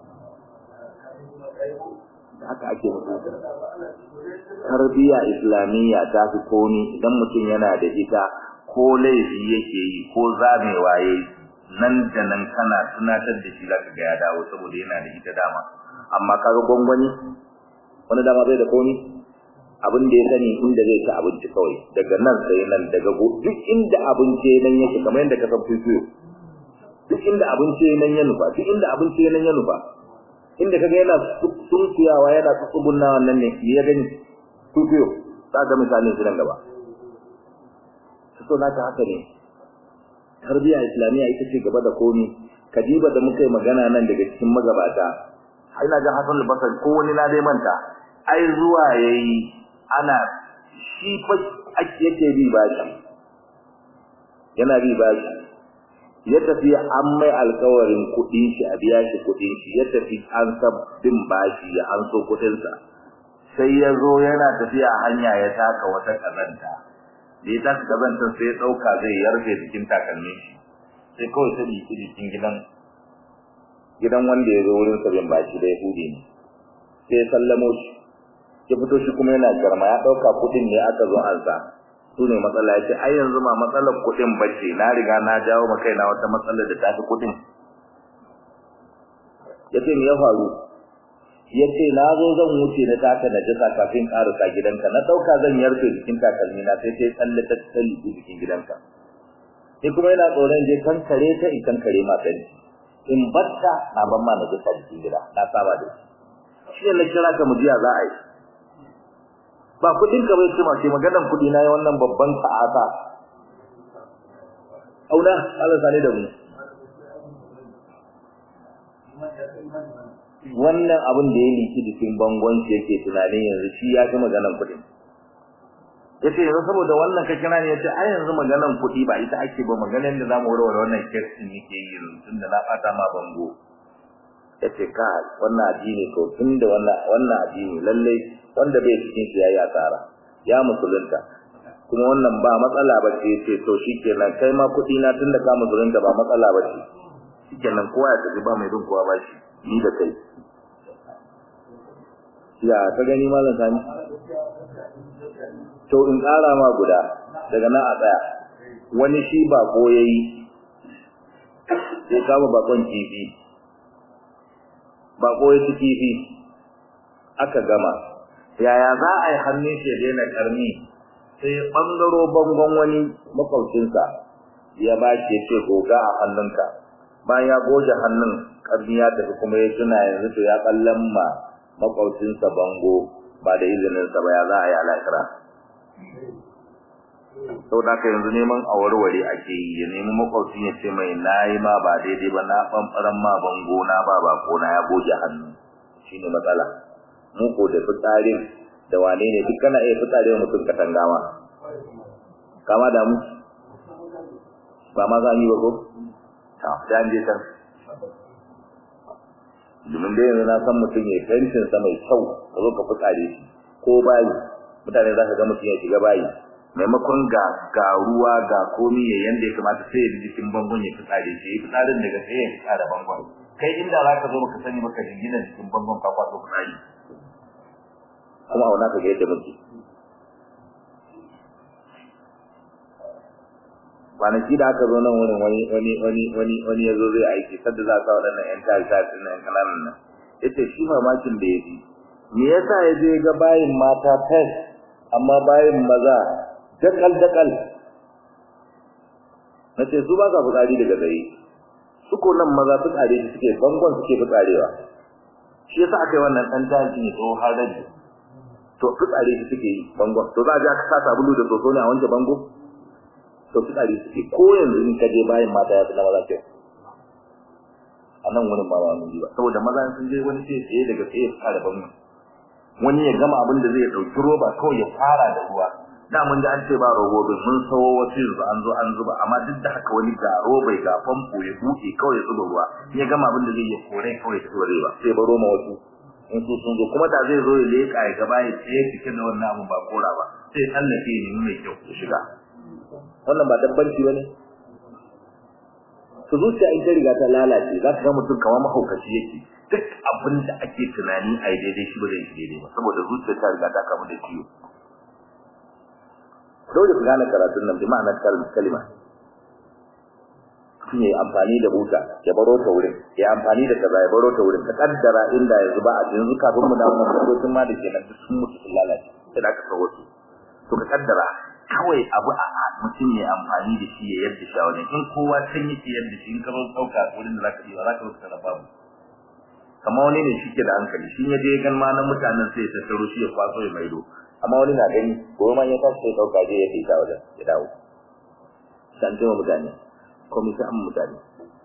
da haka ake musulunta tarbiyya islamiyya ta fi komi idan mutum yana da ita ko laifi yake yi ko zamewa yayi nan da nan kana tunatar da shi zaka ga ya dawo saboda yana da ita dama amma kaga gwangwani wani dama bai da komi abin da ya sani inda zai ci abinci kawai daga nan sai nan daga duk inda abinci nan yake kamar yadda ka san fifiyo duk inda abinci nan ya nufa duk inda abinci nan ya nufa inda kaga yana sunkuyawa yana tsugunna wannan ne ya gani fifiyo za ga misalin shi nan gaba so naka haka ne tarbiya islamiyya ita ce gaba da komi kadiba da muka yi magana nan daga cikin magabata ina ga Hassan al-Basri ko wani na dai manta ai zuwa yayi ana shi fa yake bi bashi yana bi bashi ya tafi an mai alkawarin kuɗin shi a biya shi kuɗin shi ya tafi an sabbin bashi ya an so kuɗinsa sai ya zo yana tafiya hanya ya taka wata kazanta da ya taka kazantar sai ya ɗauka zai yarfe jikin takalmin shi sai kawai ta biki jikin gidan gidan wanda ya zo wurin sabin bashi da yahudi ne sai ya sallamo shi ya fito shi kuma yana garma ya ɗauka kuɗin ne aka zo an sa su ne matsala ya ce ai yanzu ma matsalar kuɗin bace na riga na jawo ma kaina wata matsalar da ta fi kuɗin ya ce me ya faru ya ce na zo zan wuce na taka na jisa kafin ƙarasa gidanka na ɗauka zan yarfe jikin takalmi na sai sai tsalle ta tsalle jikin gidanka ni kuma yana tsoron je kan kare ta in kan kare ma sani in batta na ban ma na jisa jikin gida na saba da shi shi ne na kira ka mu jiya za a yi ba kudin ka bai cima ce maganan kudi na yi wannan babban ta'ata auna Allah sani da mu wannan abin da ya liki jikin bangon shi yake tunanin yanzu shi ya fi maganan kudin yace yanzu saboda wannan ka kira ne yace ai yanzu maganan kudi ba ita ake ba maganan da zamu warware wannan kirkin yake yi tun da na fata ma bango yace ka wannan addini ko tun da wannan wannan addini lalle wanda bai cikin shi yayi asara ya musulunta kuma wannan ba matsala ba ce yace to shikenan kai ma kudi na tun da ka musulunta ba matsala ba ce shikenan kowa ya tafi ba mai bin kowa ba shi ni da kai ya ka gani malam sani to in ƙara ma guda daga nan a tsaya wani shi ba ko yayi sai kama bakon kifi ba ko yayi kifi aka gama yaya za a yi hannun shi ya daina karni sai bangaro bangon wani makwabcinsa ya ba shi ya ce goga a hannunka bayan ya goge hannun karni ya tafi kuma ya tuna yanzu to ya kallon ma makwabcinsa bango ba da izininsa ba ya za a yi alakira sau da ka yanzu neman a warware ake yi ya nemi makwabcin ya ce mai na yi ma ba daidai ba na ɓanɓaran ma bango na ba ba ko na ya goge hannu shi ne matsala mu ko da fitsarin da wane ne duk kana iya fitsari wa mutum katanga ma kama da mu ba ma za mu yi ba ko ta da an je can domin dai yanzu na san mutum ya fentin sa mai kyau ka zo ka fitsare shi ko bayi mutane za ka ga mutum ya shiga bayi maimakon ga ga ruwa ga komi ya yanda ya kamata sai ya jikin bangon ya fitsare shi ya fitsarin daga sai ya fitsara bangon kai inda za ka zo baka sani baka jingina jikin bangon ka kwato fitsari kuma auna ka ga yadda muke kwanaki da aka zo nan wurin wani wani wani wani wani ya zo zai aiki sadda za ka waɗannan ƴan tari tari ɗin nan kananan nan ya ce shi mamakin da ya fi me yasa ya je ga bayin mata fes amma bayin maza dakal dakal na ce su ba ka fitsari daga gari su ko nan maza fitsari da suke bangon suke fitsarewa shi yasa aka yi wannan ɗan tashi ne tsohon har rabi to fitsari da suke yi bangon to za a je aka sa sabulu da soso ne a wanke bango to fitsari suke ko yanzu in ka je bayan mata ya fi na maza kyau a nan wurin ba wani ba saboda maza sun je wani sai tsaye daga tsaye fara bangon wani ya gama abin da zai ɗauki roba kawai ya fara da ruwa da mun ji an ce ba robobin mun sawo wasu yanzu an zo an zuba amma duk da haka wani ga robai ga famfo ya buɗe kawai ya zuba ruwa ya gama abin da zai ya kore kawai ta zuba ba sai baro ma wasu in su sun zo kuma da zai zo ya leƙa ya gaba ya tsaye cikin da wannan abin ba kora ba sai tsallake ne mai kyau ya shiga wannan ba dabbanci ba ne su zuciya in ta riga ta lalace za ka ga mutum kamar mahaukaci yake duk abin da ake tunani a yi daidai shi ba zai yi daidai ba saboda zuciya ta riga ta kamu da ciwo dole ku gane karatun nan bi ma'anar kalma mutum ya yi amfani da buta ya baro ta wurin ya amfani da kaza ya baro ta wurin ka kaddara inda yanzu ba a yanzu kafin mu dawo nan motocin ma da ke nan duk sun mutu sun lalace sai da aka kawo su to ka kaddara kawai abu a mutum ya amfani da shi ya yadda shi a wajen in kowa can yake yadda shi in ka zo ɗauka wurin da za ka yi ba za ka rubuta da babu kamar wani ne shi ke da hankali shi ya je gan ma na mutanen sai ya tattaro shi ya kwaso ya maido amma wani na gani gobe ma ya tashi sai ɗauka je ya kai ta wajen ya dawo san jima mutane ko mu san mutane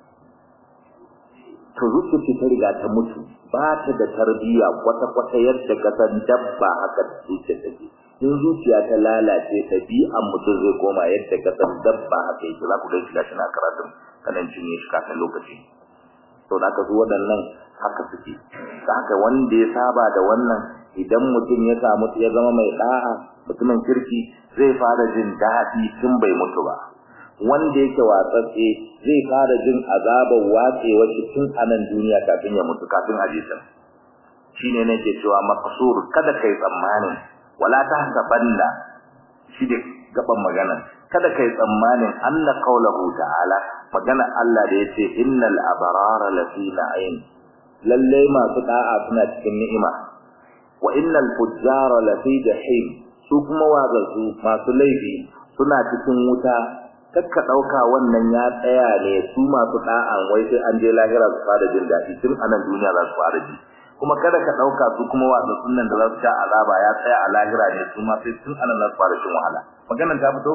to zuciya ta riga ta mutu ba ta da tarbiyya kwata-kwata yadda ka san dabba haka zuciya take in zuciya ta lalace ɗabi'an mutum zai koma yadda ka san dabba haka yake za ku ga shi gashi na karatun kanan cinye shi kafin lokaci to da aka zo waɗannan haka suke da haka wanda ya saba da wannan idan mutum ya samu ya zama mai da'a mutumin kirki zai fara jin daɗi tun bai mutu ba wanda yake watsatse zai fara jin azabar watsewar shi tun a nan duniya kafin ya mutu kafin a jisa shine nake cewa maqsur kada kai tsammanin wala tahsabanna shi da gaban magana kada kai tsammanin anna qawluhu ta'ala magana Allah da yace innal abrara lafi na'im lalle masu da'a suna cikin ni'ima wa innal fujjara lafi jahim su kuma wazarsu masu laifi suna cikin wuta kakka dauka wannan ya tsaya ne su masu da'an wai sai an je lahira su fara jin daɗi tun a nan duniya za su fara ji kuma kada ka dauka su kuma wasa sunnan da za su sha azaba ya tsaya a lahira ne su ma sai tun anan za su fara shin wahala maganar ta fito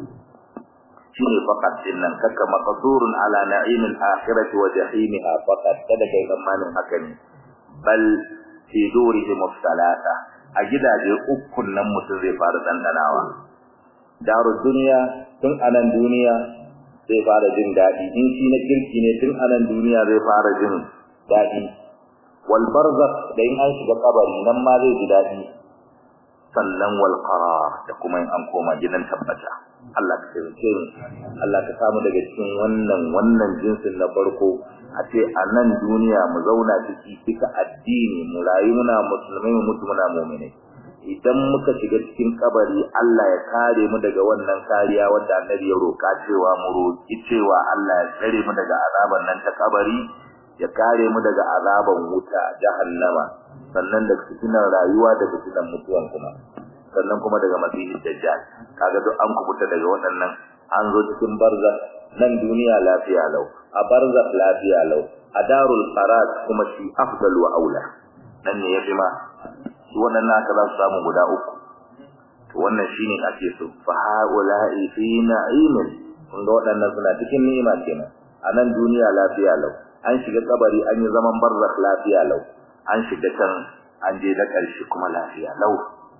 shine faqat din nan kaka maqsurun ala na'imil akhirati wa jahimiha faqat kada kai zamanin haka ne bal fi durihim salata a gidaje ukun nan mutum zai fara dandanawa daru duniya tun anan duniya zai fara jin dadi in shi na kirki ne tun anan duniya zai fara jin dadi wal barzakh da in an shiga kabari nan ma zai ji dadi sannan wal qarar da kuma in an koma gidan tabbata Allah ka taimake mu Allah ka samu daga cikin wannan wannan jinsin na farko a ce a nan duniya mu zauna ciki duka addini mu rayu muna musulmai mu mutu muna mu'minai idan muka shiga cikin kabari Allah ya kare mu daga wannan kariya wanda annabi ya roka cewa mu roki cewa Allah ya tsare mu daga azaban nan ta kabari ya kare mu daga azaban wuta jahannama sannan da fitinar rayuwa da fitinar mutuwan kuma sannan kuma daga masihin dajjal kaga duk an kubuta daga waɗannan an zo cikin barza nan duniya lafiya lau a barza lafiya lau a darul qarat kuma shi afdal wa aula nan ne yafi ma su waɗannan aka za su samu guda uku to wannan shine ake so fa haula'i fi na'imin kun ga waɗannan suna cikin ni'ima kenan a nan duniya lafiya lau an shiga kabari an yi zaman barzakh lafiya lau an shiga can an je da ƙarshe kuma lafiya lau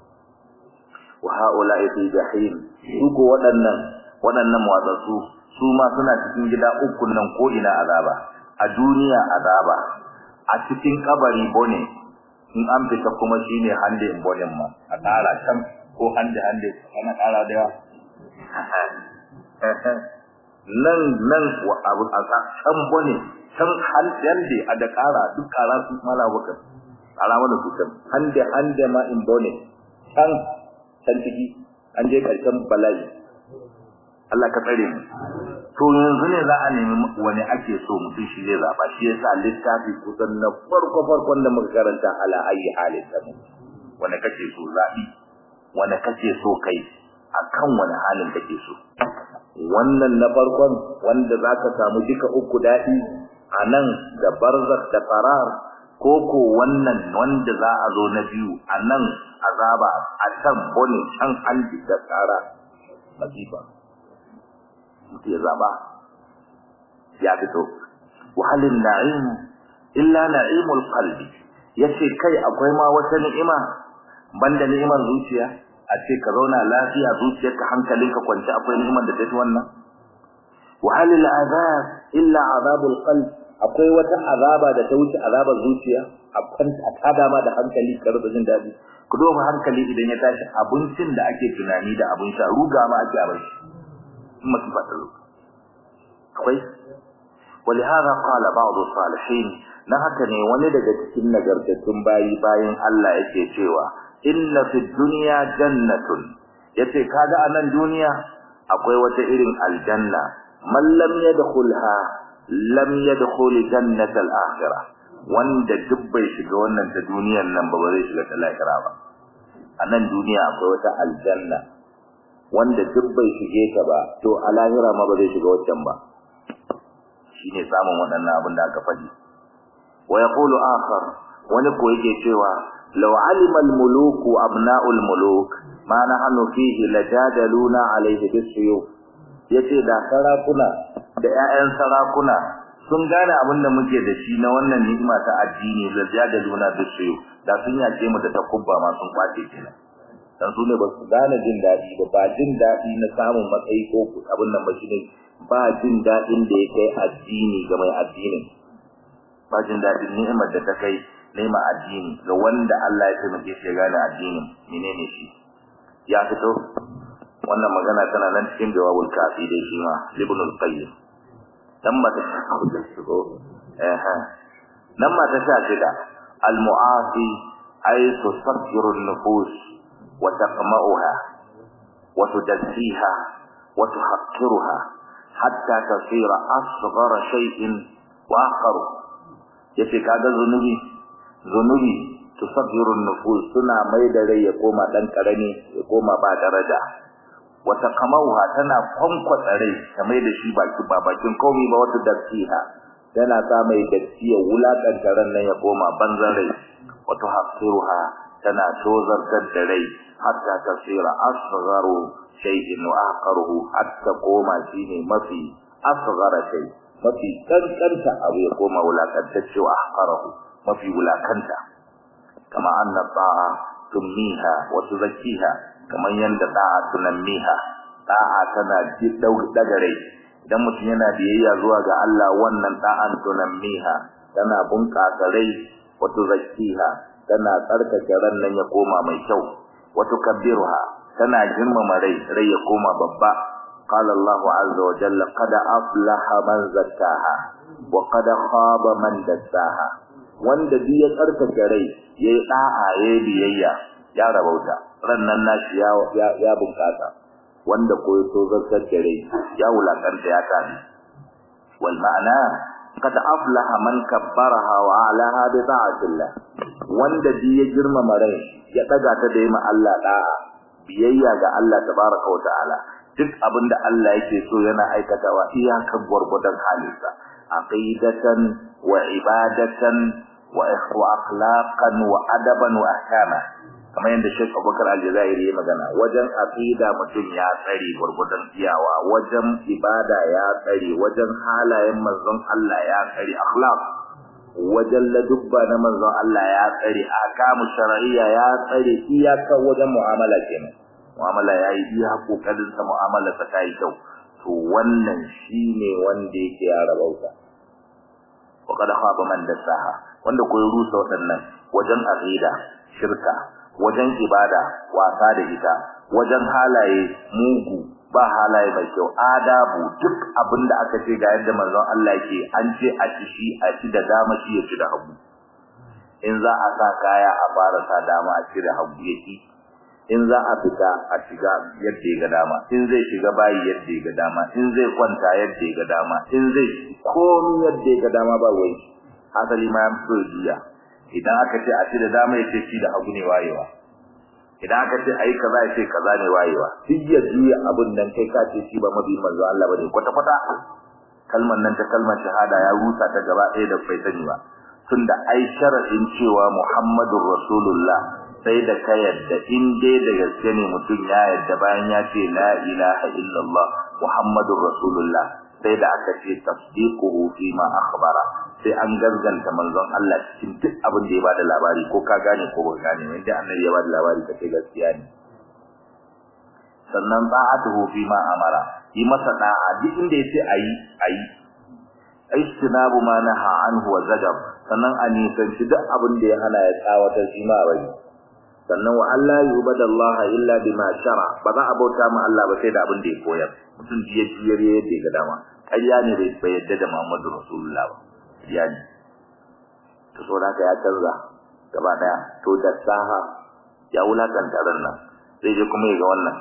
wa haula'i fi jahim su waɗannan waɗannan watsatsu su ma suna cikin gida uku nan ko ina azaba a duniya azaba a cikin kabari bone in an fita kuma shine hande in bonen ma a ƙara can ko hande hande ana ƙara da yawa nan nan wa abu a can bone can hande a da ƙara duk ƙara su mala baka alama da su can hande hande ma in bone can can ciki an je karshen bala'i Allah ka tsare mu to yanzu ne za a nemi wani ake so mutum shi zai zaba shi yasa littafi kusan na farko farkon da muka karanta ala ayi halin ta mu wani kake so zabi wani kake so kai akan wani halin kake so wannan na farkon wanda zaka samu duka uku dadi anan da barzakh da qarar koko wannan wanda za a zo na biyu anan azaba a can bone can an da tsara masifa mutu ya zaba ya fito wahalin na'im illa na'imul qalbi yace kai akwai ma wata ni'ima banda ni'imar zuciya a ce ka zauna lafiya zuciyarka hankalinka kwance akwai ni'imar da tafi wannan wahalil azab illa azabul qalb akwai wata azaba da ta wuce azabar zuciya akan a tada ma da hankali ka rasa jin dadi ku duba hankali idan ya tashi abincin da ake tunani da abin sha ruga ma ake abai masu faɗin akwai ولهذا قال بعض الصالحين na haka ne wani daga cikin nagartattun bayi bayan Allah yake cewa inna fid dunya jannatun yace kaga anan duniya akwai wata irin aljanna man lam yadkhulha lam yadkhul jannatal akhirah wanda duk bai shiga wannan ta duniyar nan ba zai shiga ta lahira ba anan duniya akwai wata aljanna wanda duk bai shige ta ba to a lahira ma ba zai shiga wancan ba shine samun waɗannan abin da aka faɗi wa yaqulu akhar wani ko yake cewa law alima al muluk abna'u al muluk ma nahnu fihi lajadaluna alayhi bisuyuf yace da sarakuna da ƴaƴan sarakuna sun gane abin da muke da shi na wannan ni'ima ta addini lajadaluna bisuyuf da sun yace mu da takubba ma sun kwace kenan dan su ne ba su gane jin daɗi ba ba jin daɗi na samun matsayi ko abin nan ba shine ba jin daɗin da ya kai addini ga mai addinin ba jin daɗin ni'imar da ta kai ni'imar addini ga wanda Allah ya taimake shi ya gane addinin menene shi ya fito wannan magana tana nan cikin jawabul kafi dai shi ma ibn al-qayyim dan ba ta shigo eh nan ma ta sha shida al-mu'afi ay tusabbiru an-nufus wa taqma'uha wa tudazziha wa tuhaqqiruha hatta tasira asghara shay'in wa akharu yace kaga zunubi zunubi tusabbiru nufus suna mai da rai ya koma dan karami ya koma ba daraja wata kamauha tana kwankwatsa rai ta mai da shi baki ba bakin komai ba wata dafiha tana sa mai datti ya wulakanta ran nan ya koma banzan rai wata hasiruha tana tozartar da rai hatta tasira asgharu shay'in wa aqaruhu hatta koma shine mafi asghara shay mafi kankanta abu ya koma wulakantacce wa aqaruhu mafi wulakanta kama anna ta'a tummiha wa tuzakkiha kaman yanda ta'a tunammiha ta'a tana dagare idan mutum yana biyayya zuwa ga Allah wannan ta'an tunammiha tana bunƙasa rai wa tuzakkiha tana tsarkake ran nan ya koma mai kyau wa tukabbiruha tana girmama rai rai ya koma babba qala Allah azza wa jalla qad aflaha man zakkaha wa qad khaba man dassaha wanda duk ya tsarkake rai yayi da'a yayi biyayya ya rabauta rannan nashi ya ya bunkasa wanda ko ya so zartar da rai ya wulakanta ya tafi wal ma'ana qad aflaha man kabbaraha wa alaha bi ta'atillah wanda duk ya girmama rai ya daga ta da yi ma Allah da'a biyayya ga Allah tabaraka wa ta'ala duk abinda Allah yake so yana aikatawa iyakan gurgudan halinsa aqidatan wa ibadatan wa akhlaqan wa adaban wa ahkama kamar yadda Sheikh Abubakar Al-Jazairi ya magana wajen aqida mutum ya tsare gurgudan iyawa wajen ibada ya tsare wajen halayen manzon Allah ya tsare akhlaq wajen ladubba na manzon Allah ya tsare akamu shar'iyya ya tsare iyaka wajen mu'amala kenan mu'amala yayi iya kokarin sa mu'amala ta kai kyau to wannan shine wanda yake ya rabauta wa kada khaba man dasaha wanda ko rusa wadannan wajen aqida shirka wajen ibada wasa da ita wajen halaye mugu ba halaye mai kyau adabu duk abinda aka ce ga yadda manzon Allah yake an ce a ci shi a ci da dama shi ya ci da hagu in za a sa kaya a fara sa dama a cire hagu yaki in za a fita a shiga yadda ya ga dama in zai shiga bayi yadda ya ga dama in zai kwanta yadda ya ga dama in zai komi yadda ya ga dama ba wai asali ma ya fito juya idan aka ce a ci da dama ya ce ci da hagu ne wayewa idan aka ce ayi kaza ya ce kaza ne wayewa duk ya juya abun nan kai ka ce shi ba mabi manzo Allah bane kwata kwata kalmar nan ta kalmar shahada ya rusa ta gaba ɗaya da bai sani ba tunda ai shar'in cewa Muhammadur Rasulullah sai da ka yadda in dai da gaske ne mutum ya yadda bayan ya ce la ilaha illallah Muhammadur Rasulullah sai da aka ce tasdiquhu fi ma akhbara sai an gaskanta manzon Allah cikin duk abin da ya bada labari ko ka gane ko ba gane wanda annabi ya bada labari kace gaskiya ne sannan ta'atuhu fi ma amara yi masa da'a duk inda yace ayi ayi istinabu ma naha anhu wa zajab sannan a nisanci duk abin da ya hana ya tsawatar shi ma bai sannan wa Allah yubadallaha illa bima shara ba za a bauta ma Allah ba sai da abin da ya koyar mutum jiya jiyar yadda ya ga dama ƙarya ne bai yadda da Muhammadu Rasulullah ba ƙarya ne to so da ya canza gaba daya to da saha ya wulakanta ran nan sai je kuma ya ga wannan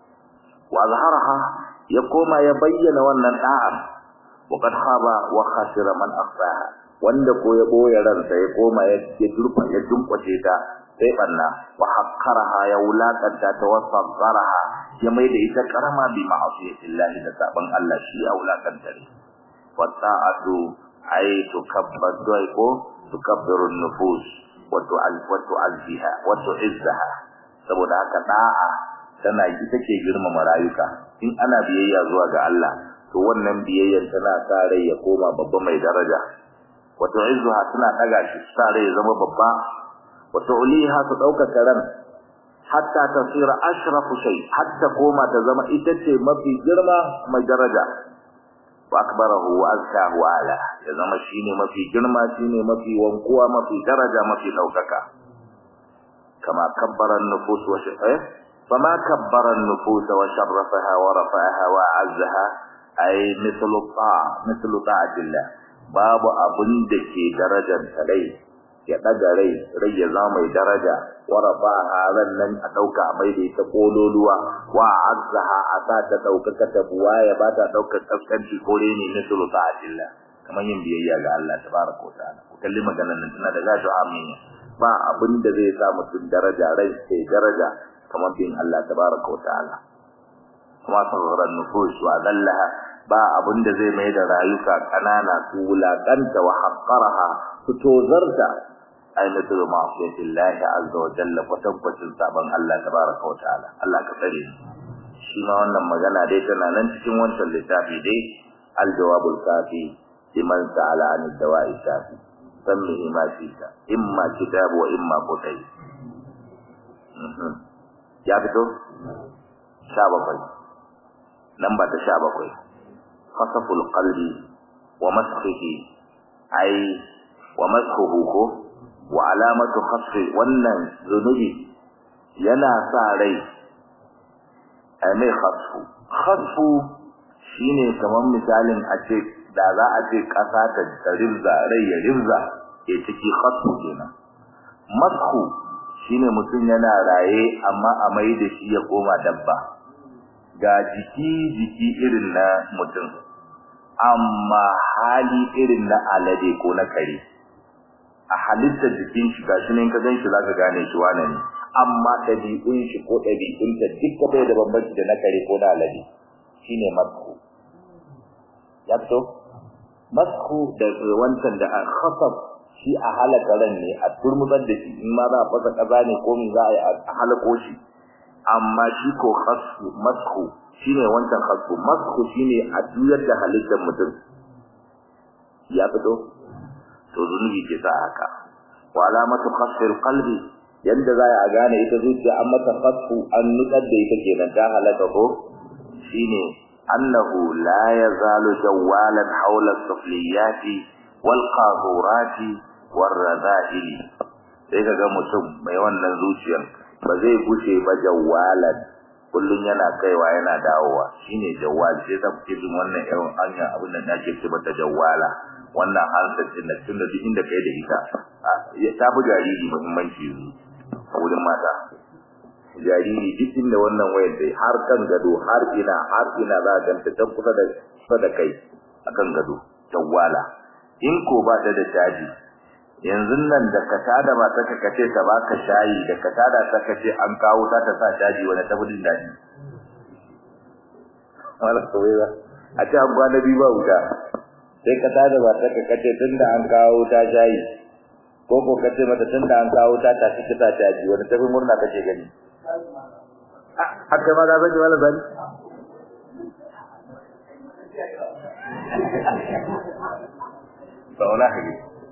wa zaharaha ya koma ya bayyana wannan da'a wa qad khaba wa khasira man akhfaha wanda ko ya boye ransa ya koma ya durfa ya dunkwace ta sai banna wa haqqaraha ya wulakanta ta wa sagharaha ya mai da ita karama bi ma'asiyatillahi da saban Allah shi ya wulakanta ne wa ta'atu ay tukabbadu ay ko tukabbiru nufus wa tu'al wa tu'alziha wa tu'izzaha saboda haka da'a tana ita ke girmama rayuka in ana biyayya zuwa ga Allah to wannan biyayyar tana sa rai ya koma babba mai daraja wa tu'izzuha tana daga shi sa rai ya zama babba wa tu'liha ta dauka ran hatta tasira ashrafu shay hatta koma ta zama ita ce mafi girma mai daraja wa akbarahu wa azkahu ala ya zama shine mafi girma shine mafi wankuwa mafi daraja mafi daukaka kama kabbara an-nufus wa shay'a fama kabbara an-nufus wa sharrafaha wa rafa'aha wa azzaha ay mithlu ta'a mithlu ta'atillah babu abun da ke darajar rai ya daga rai rai ya zama mai daraja wa rafa'aha ran nan a dauka mai da ita kololuwa wa azzaha a sa ta daukaka ta buwa ya ba ta daukar kaskanci ko ne mithlu ta'atillah kamar yin biyayya ga Allah tabaraka wa ta'ala ku kalli maganar nan tana da gashi amin ba abin da zai sa mutum daraja rai sai daraja kamar bin Allah tabaraka wa ta'ala kuma saghara nufus wa dallaha ba abin da zai mai da rayuka kanana su wulakanta wa haqqaraha su tozarta ay mutu ma'asiyatillahi azza wa jalla kwatankwacin sabon Allah tabaraka wa ta'ala Allah ka tsare shi ma wannan magana dai tana nan cikin wancan littafi dai al-jawabul kafi liman sa'ala an dawa'i shafi sammihi ma shita imma kitabu wa imma kutai ya fito sha bakwai namba ta sha bakwai khasaful qalbi wa masxihi ai wa masxuhu ko wa alamatu khasfi wannan zunubi yana sa rai ai mai khasfu khasfu shine kamar misalin a ce da za a ce ƙasa ta rinza rai ya rinza ke ciki khasfu kenan masku shine mutum yana raye amma a mai da shi ya koma dabba ga jiki jiki irin na mutum amma hali irin na alade ko na kare a halittar jikin shi gashi ne ka ganshi zaka gane shi wane ne amma ɗabi'un shi ko ɗabi'un ta duk bai da bambanci da na kare ko na alade shine masku ya fito masku da wancan da khasab shi a halaka ran ne a turmutsar da shi in ma za a fasa kaza ne ko min za a yi a halako shi amma shi ko khasfu masku shine wancan khasfu masku shine a juyar da halittar mutum ya fito to zunubi ke sa haka wa alamatu khasfil qalbi yanda za a gane ita zuciya an mata khasfu an nutsar da ita kenan ta halaka ko shine annahu la yazalu jawalan hawla sufliyati wal qadurati war rada'ili sai kaga mutum mai wannan zuciyar ba zai gushe ba jawalan kullun yana kaiwa yana dawowa shine jawal sai ta fice jin wannan irin hanya abin da nake ce mata jawala wannan handset din nan tunda duk inda kai da ita ta fi jariri muhimmanci yanzu a wurin mata jariri duk inda wannan wayar dai har kan gado har ina har ina za ka ganta ta kusa da kusa da kai akan gado tawala in ko ba ta da caji yanzu nan da ka tada ba ta kace ta baka shayi da ka tada ta kace an kawo ta ta sa caji wani tabudin dadi wala kawai ba a ce an kwana biyu ba wuta sai ka tada ba ta kace tunda an kawo ta shayi ko ko kace mata tunda an kawo ta ta kace ta caji wani tafi murna kace gani haka ma da zaki wala zani sauna hage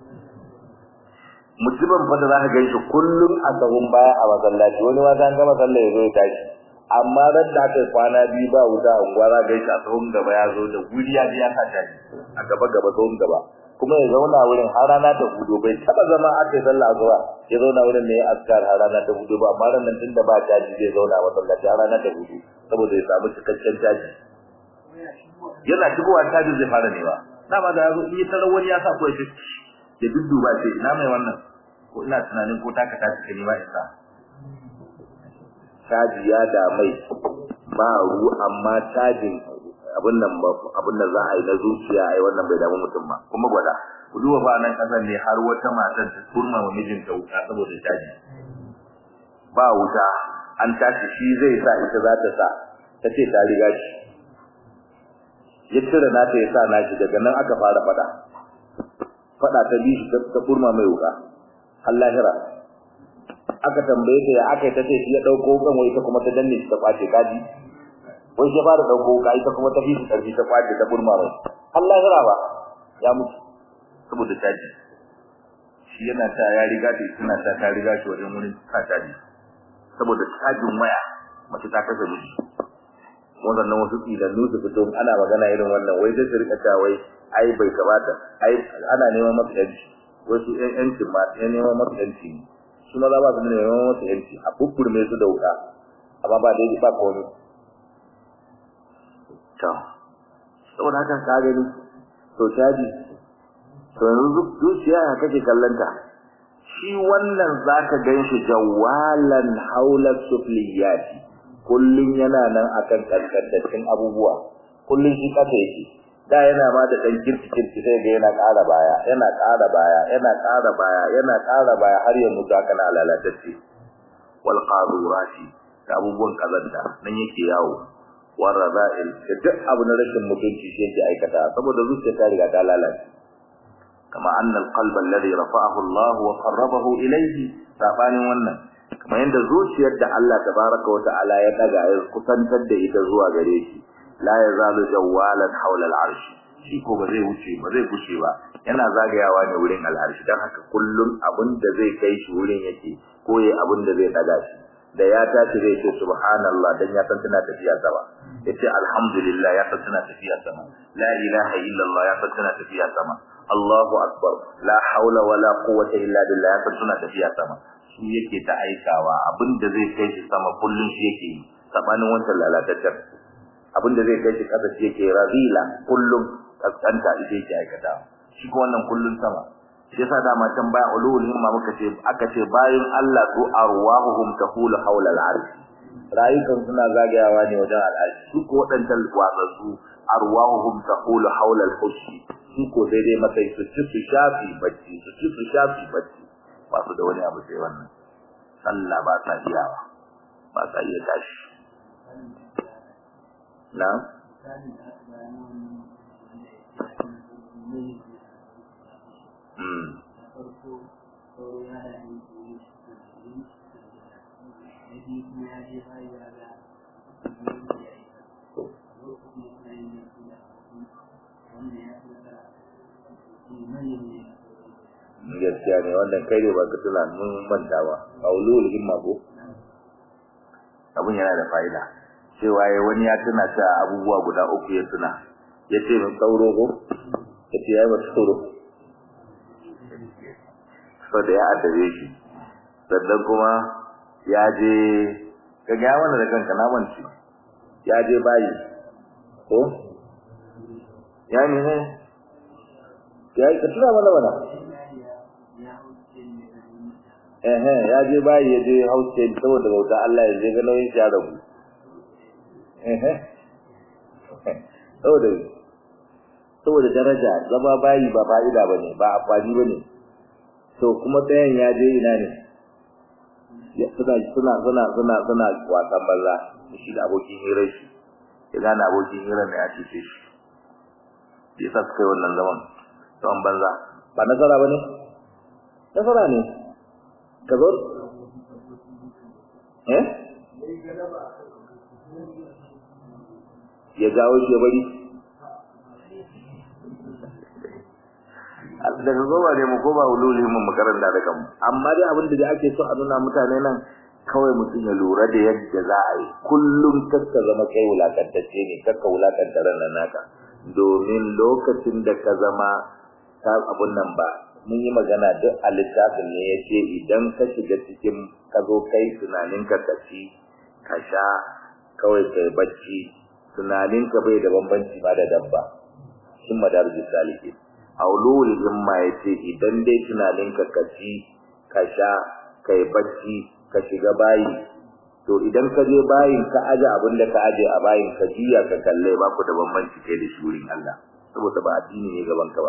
mutumin fa da zaka gaishe kullum a gaban baya a masallaci wani ma san gama sallah ya zo ya tashi amma ran da aka kwana biyu ba wuta a unguwa za gaishe a tsohon gaba ya zo da guri ya ji ya sa tashi a gaba gaba tsohon gaba kuma ya zauna wurin har rana ta hudu bai taba zama aka yi sallah asuba ya zauna wurin ne askar har rana ta hudu ba amma ran tunda ba caji zai zauna a masallaci har rana ta hudu saboda ya samu cikakken caji yana shigowa caji zai fara newa dama da yazo in yi tarar wani ya sa ko ya ya dudduba ce ina mai wannan ko ina tunanin ko taka ta cike ni ba isa caji ya da mai ba ru amma cajin abin nan ba abin da za a yi na zuciya ai wannan bai damu mutum ba kuma gwada ku duba ba nan kasan ne har wata matar ta turma wa mijinta wuta saboda caji ba wuta an tashi shi zai sa ita za ta sa ta ce ta riga shi ya cire nata ya sa nashi daga nan aka fara fada fada ta bi shi ta kurma mai wuka har lahira aka tambaye ta ya aka ta ce shi ya dauko kan wai ta kuma ta danne shi ta kwace kaji wai ya fara dauko wuka ita kuma ta bi shi karfi ta kwace ta kurma mai har lahira ba ya mutu saboda caji shi yana ta ya riga ta tana ta ta riga shi wajen wurin ka caji saboda cajin waya mace ta kasa miji wannan wasu tsidannu su fito ana magana irin wannan wai sai su rika ta wai ai bai kamata ai ana neman masa yanci wasu ƴan yancin ma ƴan neman masa yanci su maza ba su neman masa yanci a bubburme su da wuta amma ba daidai ba komai to saboda haka ka gani to caji to yanzu zuciya ya kake kallanta shi wannan zaka ganshi jawalan haula sufliyati kullun yana nan akan kankantaccen abubuwa kullun shi kasa yake da yana ma da dan kirki kirki sai ga yana ƙara baya yana ƙara baya yana ƙara baya yana ƙara baya har yanzu ga kana lalatacce wal qadurati da abubuwan kazanta nan yake yawo war raza'il da duk abu na rashin mutunci shi yake aikata saboda zuciya ta riga ta lalace kama anna al-qalba alladhi rafa'ahu Allah wa qarrabahu ilayhi sabanin wannan kamar yadda zuciyar da Allah tabaraka wa ta'ala ya daga ya kusantar da ita zuwa gare shi la yazalu jawalan hawla al-arsh shi ko ba zai wuce ba zai gushe ba yana zagayawa ne wurin al-arsh dan haka kullun abin da zai kai shi wurin yake ko yayi abin da zai daga shi da ya tashi zai ce subhanallah dan ya san tana tafiya sama yace alhamdulillah ya san tana tafiya sama la ilaha illallah ya san tana tafiya sama Allahu akbar la haula wala quwwata illa billah ya san tana tafiya sama shi yake ta aikawa abinda zai kai shi sama kullun shi yake sabanin wancan lalataccen abinda zai kai shi kasa shi yake razila kullun kaskanta ita yake aikata shi ko wannan kullun sama shi yasa dama can baya ulul himma muka ce aka ce bayan Allah su arwahuhum tahulu hawla al-arsh rayukan suna zagayawa ne wajen al-arsh su ko wadannan watsatsu arwahuhum tahulu hawla al-hushi su ko daidai matsayi su ci su shafi bacci su ci su shafi bacci ba su da wani abu sai wannan sallah ba sa iyawa ba sa iya tashi na Mm. gaskiya ne wannan kai ne ba ka tuna mun manta ba aulul himma ko abun yana da fa'ida cewa yayi wani ya tuna ta abubuwa guda uku ya tuna yace mun sauro ko yace yayi ba sauro so da ya adabe shi sannan kuma ya je ka ga wannan da kanka na manci ya je bayi ko ya ne ne ya ka tuna mana mana eh ya je bayi ya je hauce saboda bauta Allah ya je ga nauyin shi ya rabu eh saboda saboda daraja zama bayi ba fa'ida bane ba amfani bane to kuma ɗayan ya je ina ne suna suna suna suna suna wasan banza shi da abokin hirar shi ya gane abokin hirar ne ya cece shi ya sa suka yi wannan zaman zaman banza ba nasara ba ne nasara ne ka zo eh ya jawo shi ya bari daga goma ne mu koma ululin mu makaranta da kanmu amma dai abin da ake so a nuna mutane nan kawai mutum ya lura da yadda za a yi kullum kakka zama kai wulakantacce ne kakka wulakanta ranar naka domin lokacin da ka zama ta abun nan ba mun yi magana duk a littafin ne ya ce idan ka shiga cikin ka zo kai tunanin ka kaci ka sha kawai kai bacci tunanin ka bai da bambanci ba da dabba shin madarajin saliki aulul himma yace idan dai tunanin ka kaci ka sha kai bacci ka shiga bayi to idan ka je bayin ka aje abin da ka aje a bayin ka jiya ka kalle ba ku da bambanci kai da shurin Allah saboda ba addini ne gaban ka ba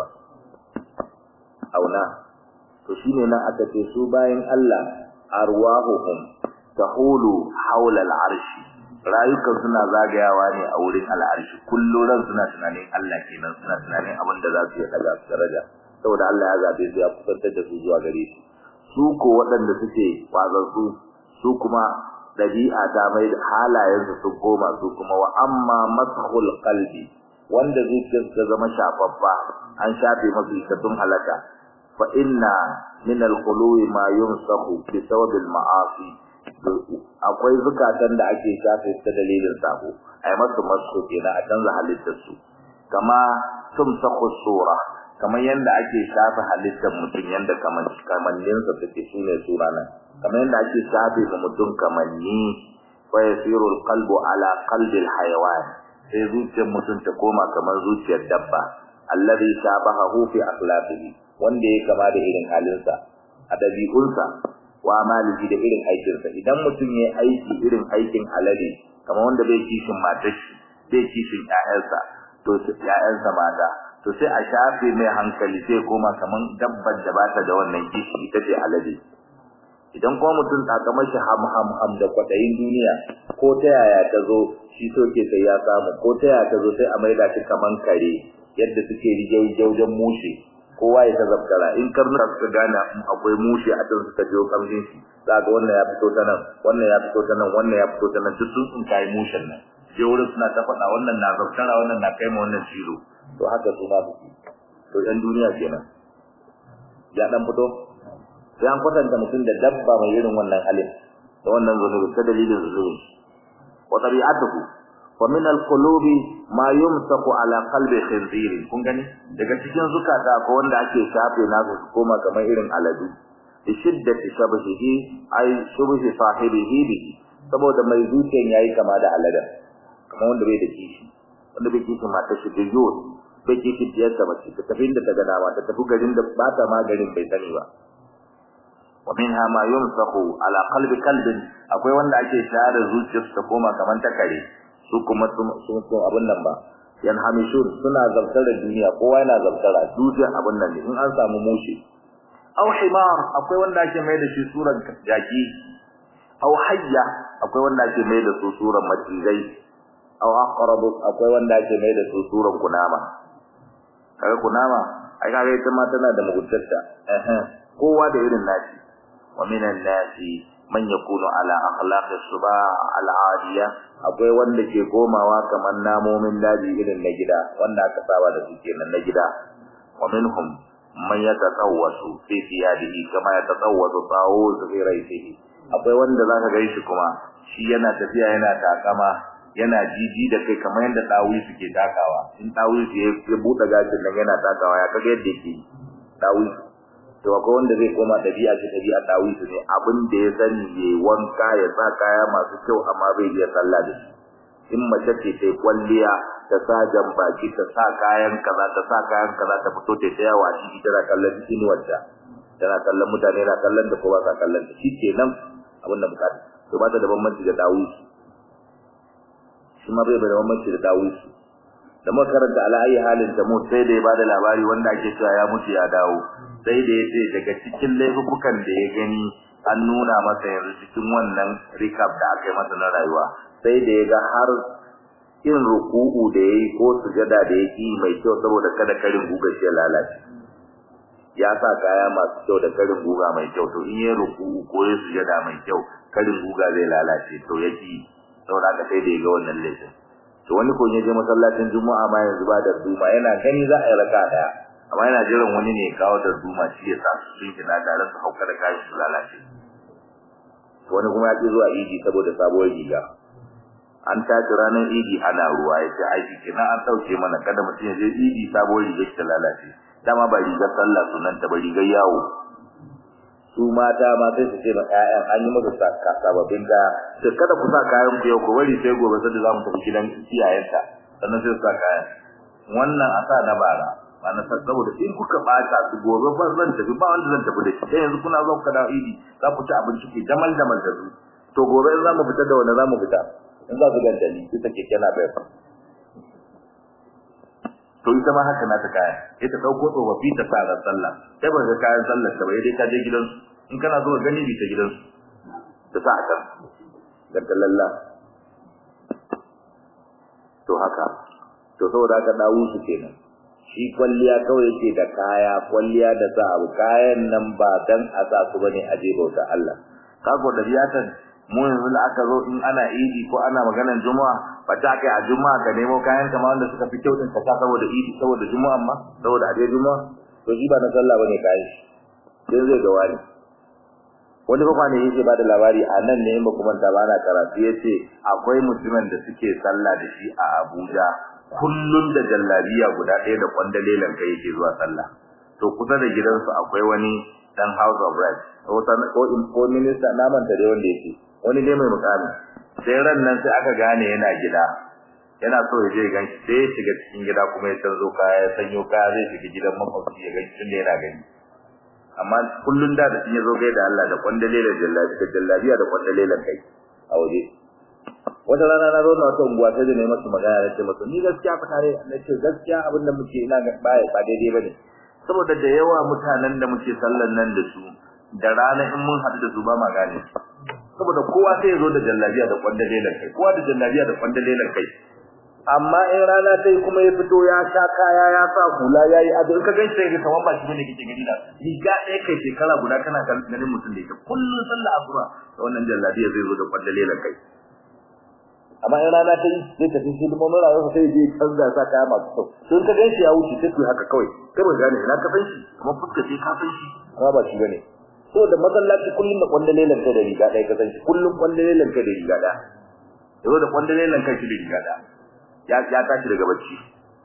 auna to shine nan aka ce su bayin Allah arwahuhum tahulu hawla al-arshi rayukan suna zagayawa ne a wurin al'arshi kullum ran suna tunanin Allah kenan suna tunanin abin da za su yi daga daraja saboda Allah ya zabe su ya kusantar da su zuwa gare shi su ko waɗanda suke kwazansu su kuma dabi'a ta mai da halayen su sun koma su kuma wa amma masahul qalbi wanda zuciyarsa ta zama shafaffa an shafe masu ita tun halaka fa inna min al-qulubi ma yumsahu bi sababil ma'asi akwai zukatan da ake shafe ta dalilin sabo ai masu masu kenan a canza halittar su kama tumsahu sura kamar yanda ake shafe halittar mutum yanda kaman kamannin sa take shine sura nan kamar yanda ake shafe ga mutum kamanni fa yasiru alqalbu ala qalbi alhayawan sai zuciyar mutum ta koma kamar zuciyar dabba alladhi shabahu fi akhlaqihi wanda ya kama da irin halinsa a dabi'unsa wa amalihi da irin aikinsa idan mutum ya aiki irin aikin alade kamar wanda bai kishin matar shi bai kishin ƴaƴansa to ƴaƴansa mata to sai a shafe mai hankali sai koma kaman dabbar da bata da wannan kishi ita ce alade idan kuma mutum takamar shi ham ham ham da kwadayin duniya ko ta yaya ta zo shi so ke sai ya samu ko ta yaya ta zo sai a maida shi kaman kare yadda suke rijau mushe kowa ya tazabtara in karnuka suka gane akwai mushe a can suka jiyo kamshin shi za ga wannan ya fito ta nan wannan ya fito ta nan wannan ya fito ta nan duk sun sun kai mushen nan je wurin suna ta faɗa wannan na zabtara wannan na kai ma wannan shiro to haka su ma suke to ɗan duniya kenan ya dan fito sai an kwatanta mutum da dabba mai irin wannan halin da wannan zunubi ta dalilin zunubi wa tabi'atuhu wa min al-qulubi ma yumsaku ala qalbi khinzir kun gani daga cikin zukata ko wanda ake shafe nasu su koma kamar irin aladu bi shiddati shabahihi ay shubhi sahibihi bihi saboda mai zuciyan yayi kama da alada kamar wanda bai da kishi wanda bai kishi mata shi da yau bai kishi diyar da mace ta tafi da ta ga dama ta tafi garin da ba ta ma garin bai sani ba wa minha ma yumsaku ala qalbi kalbin akwai wanda ake share zuciyarsu ta koma kamar ta kare su kuma sun sun abin nan ba yan hamishun suna zabtara duniya kowa yana zabtara duniya abin nan ne in an samu mushi aw himar akwai wanda ake mai da shi suran jaki aw hayya akwai wanda ake mai da su suran macizai aw aqrab akwai wanda ake mai da su suran kunama kaga kunama ai kaga ita ma tana da muguntarta eh kowa da irin nashi wa minan nasi man yakunu ala akhlaqis suba al'adiya akwai wanda ke komawa kamar namomin daji irin na gida wanda aka saba da su kenan na gida wa minhum man yatatawwasu fi siyadihi kama yatatawwasu tawus fi raisihi akwai wanda zaka ga shi kuma shi yana tafiya yana takama yana jiji da kai kamar yadda dawi suke takawa in dawi ya buɗe gashin nan yana takawa ya kaga yadda yake dawi to akwai wanda zai koma dabi'a ce dabi'a dawisu ne abin da ya sani ya wanka ya sa kaya masu kyau amma bai iya sallah da shi in mace ce ta kwalliya ta sa jan baki ta sa kayan kaza ta sa kayan kaza ta fito ta tsaya wa shi tana kallon inuwarta tana kallon mutane na kallon da ko ba sa kallon ta shi kenan abin da bukata to ba ta da bambanci da dawusu shi ma bai da bambanci da dawusu da makaranta ala ayi halin da mu sai da ya bada labari wanda ake cewa ya mutu ya dawo sai da yace daga cikin laifukan da ya gani an nuna masa yanzu cikin wannan recap da aka yi masa na rayuwa sai da ya ga har in ruku'u da yayi ko sujada da yake mai kyau saboda kada karin guga shi lalace ya sa kaya masu kyau da karin guga mai kyau to in yayi ruku'u ko yayi sujada mai kyau karin guga zai lalace to yake saboda haka sai da ya ga wannan laifin to wani ko ya je masallacin juma'a ma yanzu ba da duma yana gani za a yi raka daya amma yana jiran wani ne kawo da duma shi ya sa su sun kina tare su hauka da kayan su lalace wani kuma ya ce zuwa idi saboda sabuwar riga an tashi ranar idi ana ruwa ya ce aiki kina an ɗauke mana kada mutum ya je idi sabuwar riga ta lalace dama ba rigar sallah sunan ta ba rigar yawo su mata ma sai su ce ma ƴaƴan an yi masa saka sababbin kaya sai kada ku sa kayan ku yau ku bari sai gobe sai za mu tafi gidan iyayenta sannan sai su sa kayan wannan a sa na bara ba na san saboda in kuka bata su gobe ba zan tafi ba wanda zan tafi da shi sai yanzu kuna zo ku dawo idi za ku ci abinci ke damal damal da su to gobe in za mu fita da wanda za mu fita in za su ganta ni ita keke na bayar to ita ma haka na ta kaya ita dauko tsofaffi ta sa ran sallah sai ba ga kayan sallar ta bai dai ka je gidansu in kana zo gani bi ta gidansu ta sa kan da lalla to haka to saboda haka dawo su kenan shi kwalliya kawai yake da kaya kwalliya da sa abu kayan nan ba dan a sa su bane a je bauta Allah kago da biyatan mu yanzu da aka zo in ana idi ko ana maganar juma'a ba ta kai a juma'a ka nemo kayan kama wanda suka fi kyau din ka sa saboda idi saboda juma'a ma saboda aje juma'a to shi ba na sallah bane kayan shi sai zai ga wani wani ba kwane yake ba da labari a nan ne ba kuma ta bana karatu yace akwai mutumin da suke sallah da shi a Abuja kullun da jallabiya guda ɗaya da kwandalelan kai yake zuwa sallah to kusa da gidansu akwai wani dan house of rights ko ko ko minister naman da dai wanda yake wani ne mai mukami sai ran nan sai aka gane yana gida yana so ya je ganshi sai ya shiga cikin gida kuma ya canzo kaya ya sanyo kaya zai shiga gidan makwabci ya ganshi tunda yana gani amma kullun da da ya zo gai da Allah da kwandalelan jallabi da jallabiya da kwandalelan kai a waje wata rana na zo na wata unguwa sai da ne masu magana na ce masu ni gaskiya fa tare na ce gaskiya abin da muke ina ga baya ba daidai bane saboda da yawa mutanen da muke sallan nan da su da rana in mun haɗu da su ba ma gane saboda kowa sai ya zo da jallabiya da kwandalelan kai kowa da jallabiya da kwandalelan kai amma in rana ta yi kuma ya fito ya sha kaya ya sa hula ya yi ado in ka gan shi kamar ba shi bane kike gani da riga ɗaya kai shekara guda kana ganin mutum da ita kullum sallah asuba da wannan jallabiya zai zo da kwandalelan kai amma in rana ta yi zai tafi shi da mamara yau sai je canza sa kaya masu kyau sun ka gan shi ya wuce sai ku haka kawai kai ba gane ina ka san shi kuma fuska sai ka san shi amma ba shi bane so da masallaci kullum da kwandalelan kai da riga ɗaya ka san shi kullum kwandalelan kai da riga ɗaya yazo da kwandalelan kai shi da riga ɗaya ya ya tashi daga bacci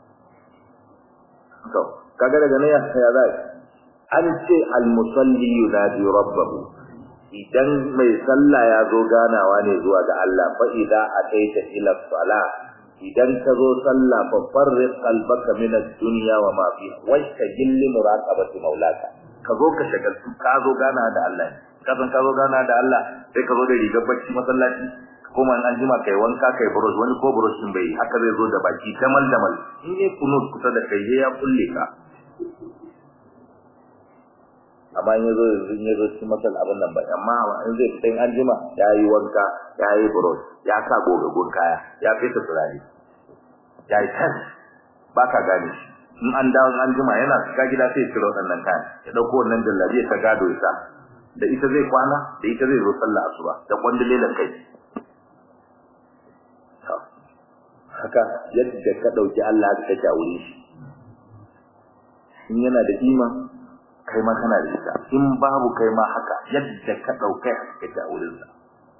to kaga daga nan ya ya zai an ce al musalli yunadi rabbahu idan mai sallah ya zo ganawa ne zuwa ga Allah fa idza ataita ila salah idan ka zo sallah fa farriq qalbaka min ad-dunya wa ma fiha wastagil li muraqabati maulaka ka zo ka shagaltu ka zo gana da Allah ka san ka zo gana da Allah sai ka zo da rigar bacci masallaci kuma an jima kai wanka kai burush wani ko burush din bai haka zai zo da baki tamal damal in ne kunut kusa da kai ya kulle ka amma in yazo in yazo cikin masal abin nan ba amma in zai fita in an jima ya yi wanka ya yi burush ya sa gogagun kaya ya fita turare ya yi tas ba ka gane shi in an dawo an jima yana shiga gida sai ya ciro wannan kayan ya dauko wannan jallabiya ta gado ya sa da ita zai kwana da ita zai zo sallah asuba da kwandilelan kai haka yadda ka dauki Allah ka kake a wurin shi in yana da ima kai ma kana da ita in babu kai ma haka yadda ka daukai haka kake a wurin sa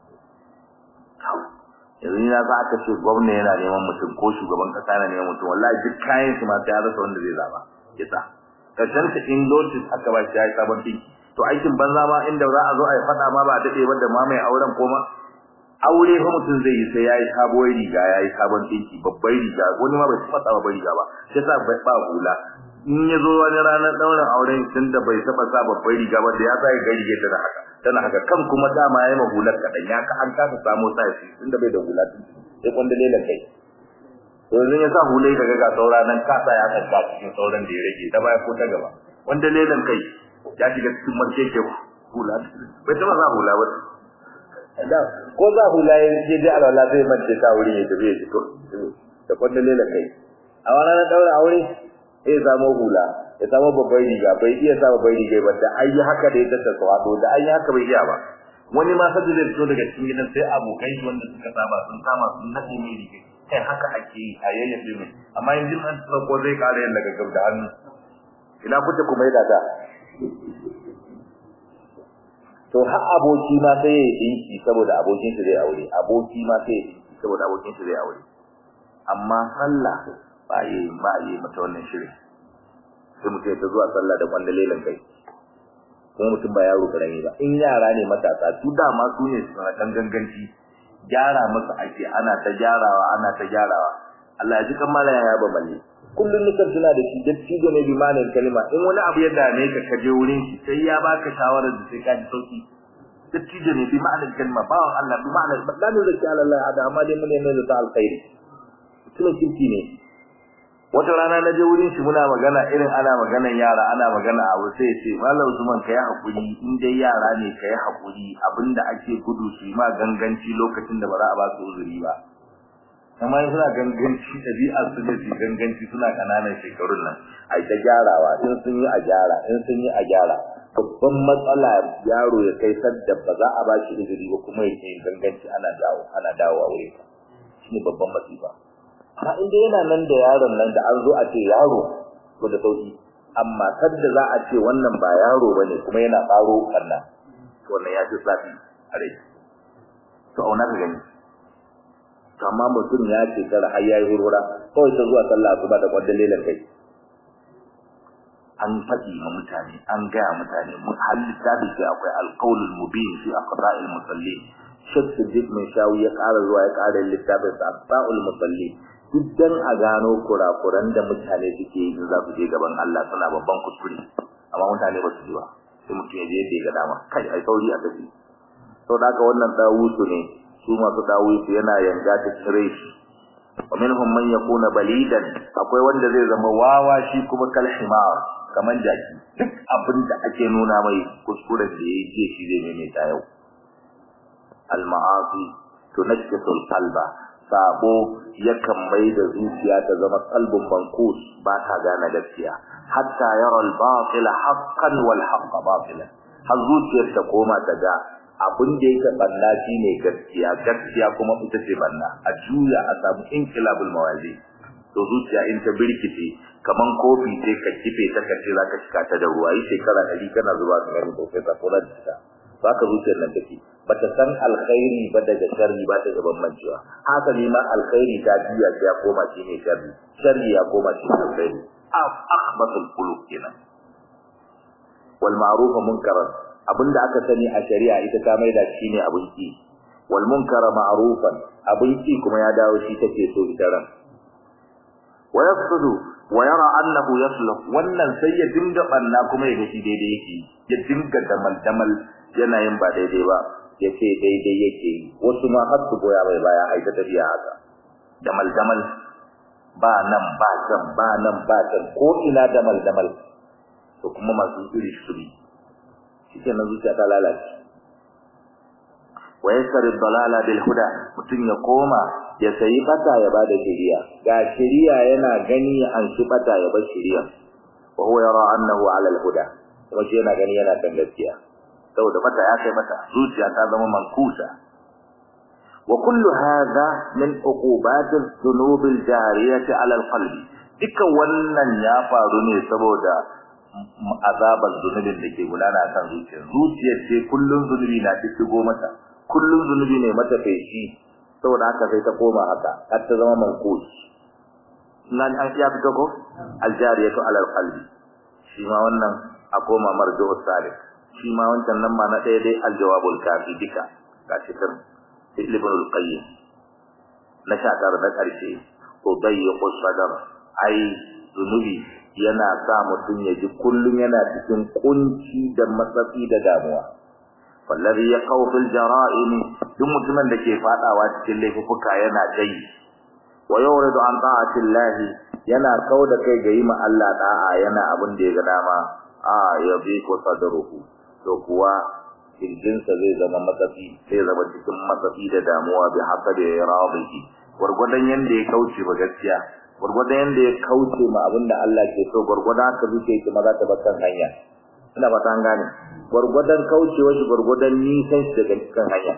yanzu ina za ka ce gwamna yana neman mutum ko shugaban kasa yana neman mutum wallahi duk kayan su ma sai ya rasa wanda zai zaba yasa karshen ta in notice aka ba shi ya yi sabon ɗinki to aikin banza ma inda za a zo a yi faɗa ma ba a daɗe ba da ma mai auren koma aure fa mutum zai yi sai yayi sabuwar riga yayi sabon dinki babbar riga wani ma bai taba sa babbar riga ba sai sa bai ba hula in ya zo wani ranar daurin auren tun da bai taba sa babbar riga ba da ya sa ga riga tana haka tana haka kan kuma dama yayi mahular kadan ya ka an kasa samu sa shi tunda bai da hula sai kwanda lelan kai to yanzu ya sa hulai daga ga saura nan kasa ya tsaka cikin sauran da ya rage ta baya ko ta gaba wanda lelan kai ya shiga cikin mace ke hula bai taba sa hula ba da ko za hula ya je da alwala zai mace ta wuri ya tafi ya fito da kwanda lelan kai a wannan na daura aure sai samu hula ya samu babbar riga bai iya sa babbar riga ba da ayi haka da ya tattasa wato da ayi haka bai iya ba wani ma sai zai fito daga cikin gidan sai abokai wanda suka saba sun kama sun nade mai riga kai haka ake yi a yayyafe mai amma yanzu an tsako zai kare yin daga gab da hannu ina kuce kuma yi da to har aboki ma sai ya dinki saboda abokin shi zai aure aboki ma sai ya dinki saboda abokin shi zai aure amma sallah ba yi ba yi mata wannan shirin sai mutum ya zuwa sallah da kwandalelan kai kuma mutum ba yaro karami ba in yara ne matasa su dama su ne suna kan ganganci gyara masa ake ana ta gyarawa ana ta gyarawa Allah ya ji kan mala ya ba balle kullun nukan tuna da shi da cigo ne bi malan kalma in wani abu ya dame ka ka je wurin shi sai ya baka shawarar da sai ka ji sauki da cigo ne bi malan kalma ba Allah bi malan la ne zaki Allah ada amma dai mun ne mai da alkhairi tunan kirki ne wata rana na je wurin shi muna magana irin ana maganan yara ana magana abu sai ya ce mallam Usman kai hakuri in dai yara ne kai hakuri abinda ake gudu su ma ganganci lokacin da ba za a ba su uzuri ba amma suna ganganci dabi'ar su da ganganci suna kananan shekarun nan ai ta gyarawa in sun yi a gyara in sun yi a gyara babban matsala yaro ya kai sadda ba za a ba shi uzuri ba kuma ya yi ganganci ana dawo ana dawowa wurin ka shine babban masifa amma inda yana nan da yaron nan da an zo a ce yaro ko da sauki amma sadda za a ce wannan ba yaro bane kuma yana faro kanna to wannan ya ji safi a rai to auna ka gani to amma mutum ya ce kar har yayi hurhura kawai ta zuwa sallah asuba da kwadda lelan kai an faɗi ma mutane an gaya mutane mun halitta da shi akwai alqaulul mubin fi aqra'il musallin shek siddiq mai shawi ya ƙara zuwa ya ƙara littafin sa aqra'ul musallin duk dan a gano kurakuran da mutane suke yi za su je gaban Allah suna babban kuskure amma mutane ba su ji ba sai mutum ya je yadda ya ga dama kai ai sauri a tafi sau da haka wannan dawusu ne su masu dawusu yana yanga ta cire shi wa minhum man yakuna balidan akwai wanda zai zama wawa shi kuma kal himar kaman jaki duk abin da ake nuna mai kuskuren da yayi ce shi zai maimaita yau al ma'asi tunakkisul qalba sabo yakan mai da zuciya ta zama qalbun bankus ba ta gane gaskiya hatta yara al batil haqqan wal haqq batilan har zuciyar ta koma ta ga abin da yake banna shine gaskiya gaskiya kuma ita ce banna a juya a samu inkilabul mawazi to zuciya in ta birkice kaman kofi sai ka kife ta kace zaka shika ta da ruwa yi shekara 100 kana zuba ka gani to sai ka kula da ta baka zuciyar nan take bata san alkhairi ba daga sharri ba ta gaban mancewa haka ne ma alkhairi ta juya sai ya koma shine sharri sharri ya koma shine alkhairi akhbatul qulub kenan wal ma'ruf munkaran abinda aka sani a shari'a ita ta maida shine abin ki wal munkara ma'rufan abin ki kuma ya dawo shi take so ita ran wa yaqsudu wa yara annahu yasluh wannan sai ya dinga banna kuma ya gashi daidai yake ya dinga damal damal yana yin ba daidai ba yace daidai yake yi wasu ma har su goya bai baya ai ta tafiya haka damal damal ba nan ba can ba nan ba can ko ina damal damal to kuma masu iri su bi shike nan zuciya ta lalace wa yasar dalala bil huda mutun ya koma ya sayi bata ya bada shiriya ga shiriya yana gani an shi bata ya bar shiriya wa huwa yara annahu ala al huda kuma shi yana gani yana kan gaskiya saboda bata ya kai bata zuciya ta zama mankusa wa kullu hadha min uqubat adh-dhunub al-jariyah ala al-qalbi dukkan wannan ya faru ne saboda azabar zunubin da ke gudana kan zuciya zuciyar ce kullun zunubi na shigo mata kullun zunubi ne mata feshi saboda haka sai ta koma haka har ta zama mankus nan an ya fito ko aljariyatu alal qalbi shi ma wannan a koma marju'u salik shi ma wancan nan ma na ɗaya dai aljawabul kafi dika gashi kan ibn al-qayyim na shakar na karshe to dayyiqu sadar ai zunubi yana sa mutum ya ji kullum yana cikin kunci da matsafi da damuwa wallazi yaqaw fil jara'im duk mutumin da ke fadawa cikin laifuka yana dai wa yuridu an ta'atillahi yana kauda kai ga yi ma Allah da'a yana abin da ya ga dama a ya bi ko sadruhu to kuwa kirjinsa zai zama matsafi zai zama cikin matsafi da damuwa bi haka da ya rabihi gurgudan yanda ya kauce ba gaskiya gurgudan yanda ya kauce ma abin da Allah ke so gurgudan haka zuke ki maza ta bakkan hanya ina ba ta gane gurgudan kaucewa shi gurgudan nisan shi daga cikin hanya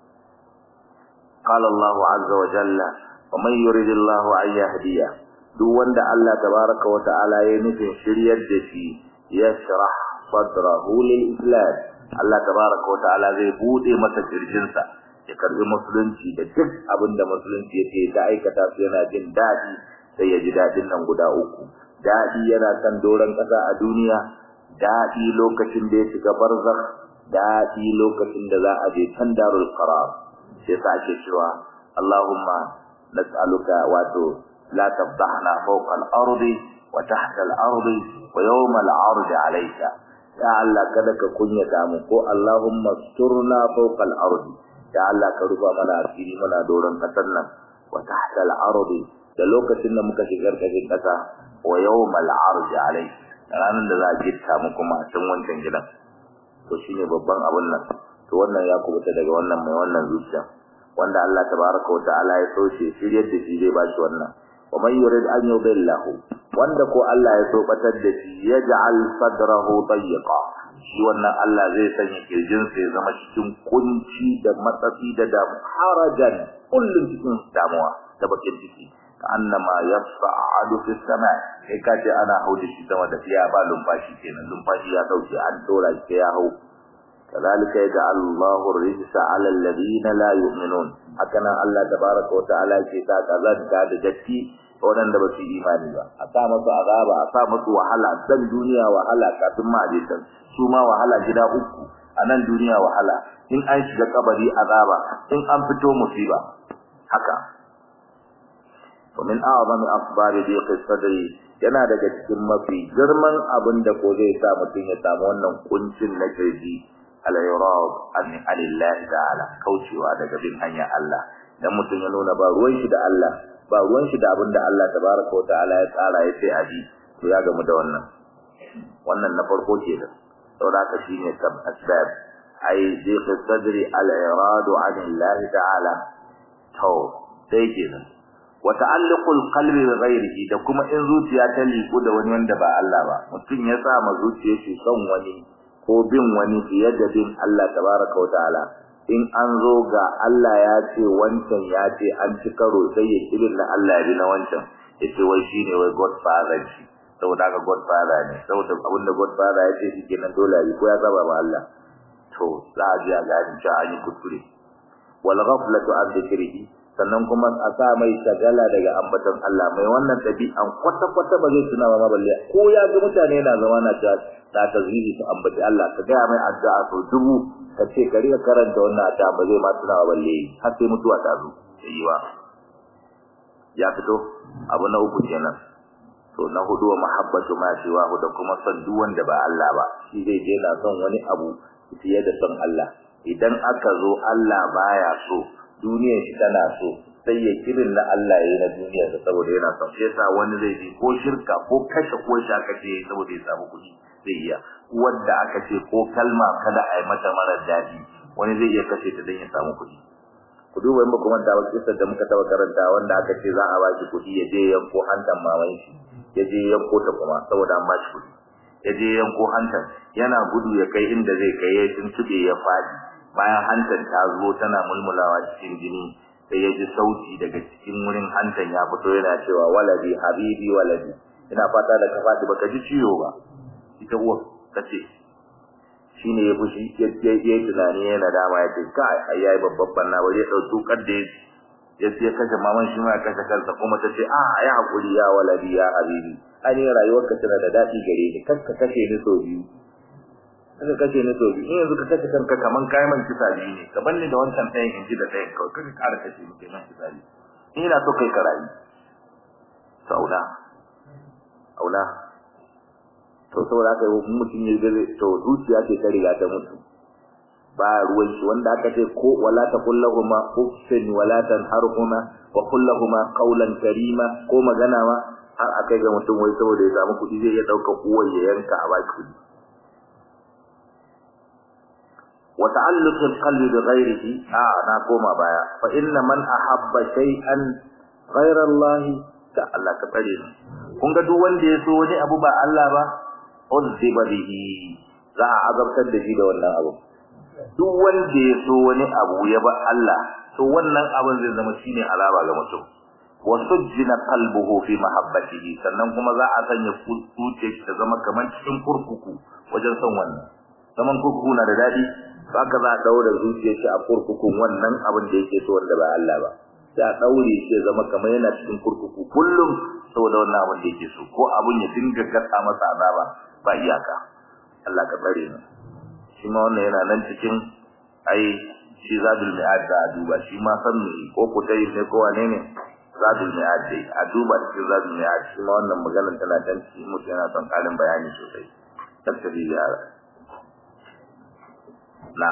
qala Allah azza wa jalla wa man yurid Allah an yahdiya duk wanda Allah tabaraka wa ta'ala ya nufin shiryar da shi yashrah sadrahu lil islam Allah tabaraka wa ta'ala zai bude masa kirjinsa ya karbi musulunci da duk abin da musulunci yake ta aikata su yana jin dadi sai ya ji dadin nan guda uku dadi yana kan doran kasa a duniya dadi lokacin da ya shiga barzakh dadi lokacin da za a je can darul qarar sai sa ake cewa Allahumma nas'aluka wato la tabdahna fawqa al-ardi wa tahta al-ardi wa yawm al-'ardi 'alayka ya Allah kada ka kunyata mu ko Allahumma sturna fawqa al-ardi ya Allah ka rufa mana asiri muna doron kasar nan wa tahta al-ardi da lokacin da muka shigar kashin kasa wa yawm al-'ardi 'alayka ranan da za a gitta mu kuma a cikin wancan gidan to shine babban abun nan to wannan ya kubuta daga wannan mai wannan zuciya wanda Allah tabaraka wa ta'ala ya so shi shiryar da shi zai ba shi wannan wa man yurid an yudillahu wanda ko Allah ya so batar da shi yaj'al sadrahu dayyqa shi wannan Allah zai sanya kirjin sa ya zama cikin kunci da matsatsi da da harajan kullun cikin damuwa da bakin ciki annama yas'adu fi sama kai kace ana hauda shi sama da fiya ba lumfashi kenan lumfashi ya dauke an dora shi ya hau كذلك يجعل الله الرجس على الذين لا يؤمنون هكذا الله تبارك وتعالى كيتا كذلك da datti waɗanda ba su imani ba a sa masu azaba a sa masu wahala dan duniya wahala kafin ma je can su ma wahala gida uku a nan duniya wahala in an shiga kabari azaba in an fito musiba haka to min a'zami asbab dhiq sadri yana daga cikin mafi girman abin da ko zai sa mutum ya samu wannan kuncin na kirji al-irad an alillahi ta'ala kaucewa daga bin hanya Allah dan mutum ya nuna ba ruwan shi da Allah ba ruwan shi da abinda Allah tabaraka wa ta'ala ya tsara ya sai aji to ya gamu da wannan wannan na farko kenan saboda haka shine sab asbab ai dhiq sadri al-irad an Allah ta'ala to sai kenan wa ta'alluqul qalbi bi ghayrihi da kuma in zuciya ta liku da wani wanda ba Allah ba mutum ya sa ma zuciyar shi son wani ko bin wani fiye da bin Allah tabaraka wataala in an zo ga Allah ya ce wancan ya ce an ci karo sai ya kirin na Allah ya bi na wancan yace wai shine wai godfather shi saboda ga godfather ne saboda abinda godfather ya ce shi kenan dole yi ko ya saba ba Allah to za a ji a gani cewa an yi kuskure wal ghaflatu an dhikrihi sannan kuma a sa mai shagala daga ambaton Allah mai wannan dabi'an kwata kwata ba zai tuna ba balle ko ya ga mutane na zama na ta ta tazwihi su ambaci Allah ka ga mai addu'a so dubu ka ce ka riga karanta wannan addu'a ba zai ma tuna ba balle har sai mutuwa ta zo yi ba ya fito abu na uku kenan to na hudu wa mahabbatu ma siwa da kuma son duk wanda ba Allah ba shi zai je na son wani abu fiye da son Allah idan aka zo Allah baya so duniyar shi tana so sai ya kirin na Allah yayin na duniyar sa saboda yana son shi yasa wani zai ji ko shirka ko kashe ko shi aka ce saboda ya samu kuɗi zai iya wanda aka ce ko kalma kada a yi mata mara daɗi wani zai iya kashe ta don ya samu kuɗi ku duba in ba kuma ta kisar da muka taba karanta wanda aka ce za a ba shi kuɗi ya je yanko hantan maman shi ya je yanko ta kuma saboda an ba shi kuɗi ya je yanko hantan yana gudu ya kai inda zai kai ya tuntube ya faɗi bayan hantan ta zo tana mulmulawa cikin jini sai ya ji sauti daga cikin wurin hantan ya fito yana cewa waladi habibi waladi ina fata da ka faɗi baka ji ciwo ba ita uwa kace shine ya fushi ya yi tunani yana dama ya ce kai ai yayi babban banna waje dauki kadda ya ce kashe maman shi ma kashe kansa kuma ta ce a ya hakuri ya waladi ya habibi ani rayuwarka tana da dadi gare ni kar ka kashe ni so biyu kaga kace ne to in yanzu ka kace kanka kaman kai man kisa biyu ne ka banne da wancan ɗayan inji da ɗayan kawai kaga ƙara kace ni kenan kisa biyu in ina so kai karayi to aula aula to saboda haka mutum ya ga to zuciya ce ta riga ta mutu ba ruwan shi wanda aka ce ko wala ta kullahuma uffin wala tanharhuma wa kullahuma qawlan karima ko magana ma har akai ga mutum wai saboda ya samu kuɗi zai iya ɗaukar uwar ya yanka a baki kuɗi wa ta'alluq al-qalbi bi ghayrihi a na koma baya fa inna man ahabba shay'an ghayra Allah ta Allah ka tsare ni kun ga duk wanda ya so wani abu ba Allah ba uzziba bihi za a azabtar da shi da wannan abu duk wanda ya so wani abu ya ba Allah to wannan abin zai zama shine alaba ga mutum wa sujjina qalbuhu fi mahabbatihi sannan kuma za a sanya zuciyar ta zama kamar cikin kurkuku wajen son wannan zaman kurkuku na da dadi haka za a daura zuciyar shi a kurkukun wannan abin da yake so wanda ba Allah ba sai a daure shi ya zama kamar yana cikin kurkuku kullum saboda wannan abin da yake so ko abin ya dinga gasa masa azaba ba iyaka Allah ka tsare mu shi ma wannan yana nan cikin ai shi zadul mi'ad da duba shi ma san me ko ko dai ne ko wane ne zadul mi'ad dai a duba cikin zadul mi'ad shi ma wannan maganar tana dan ci mutum yana son kalin bayani sosai tattabi ya na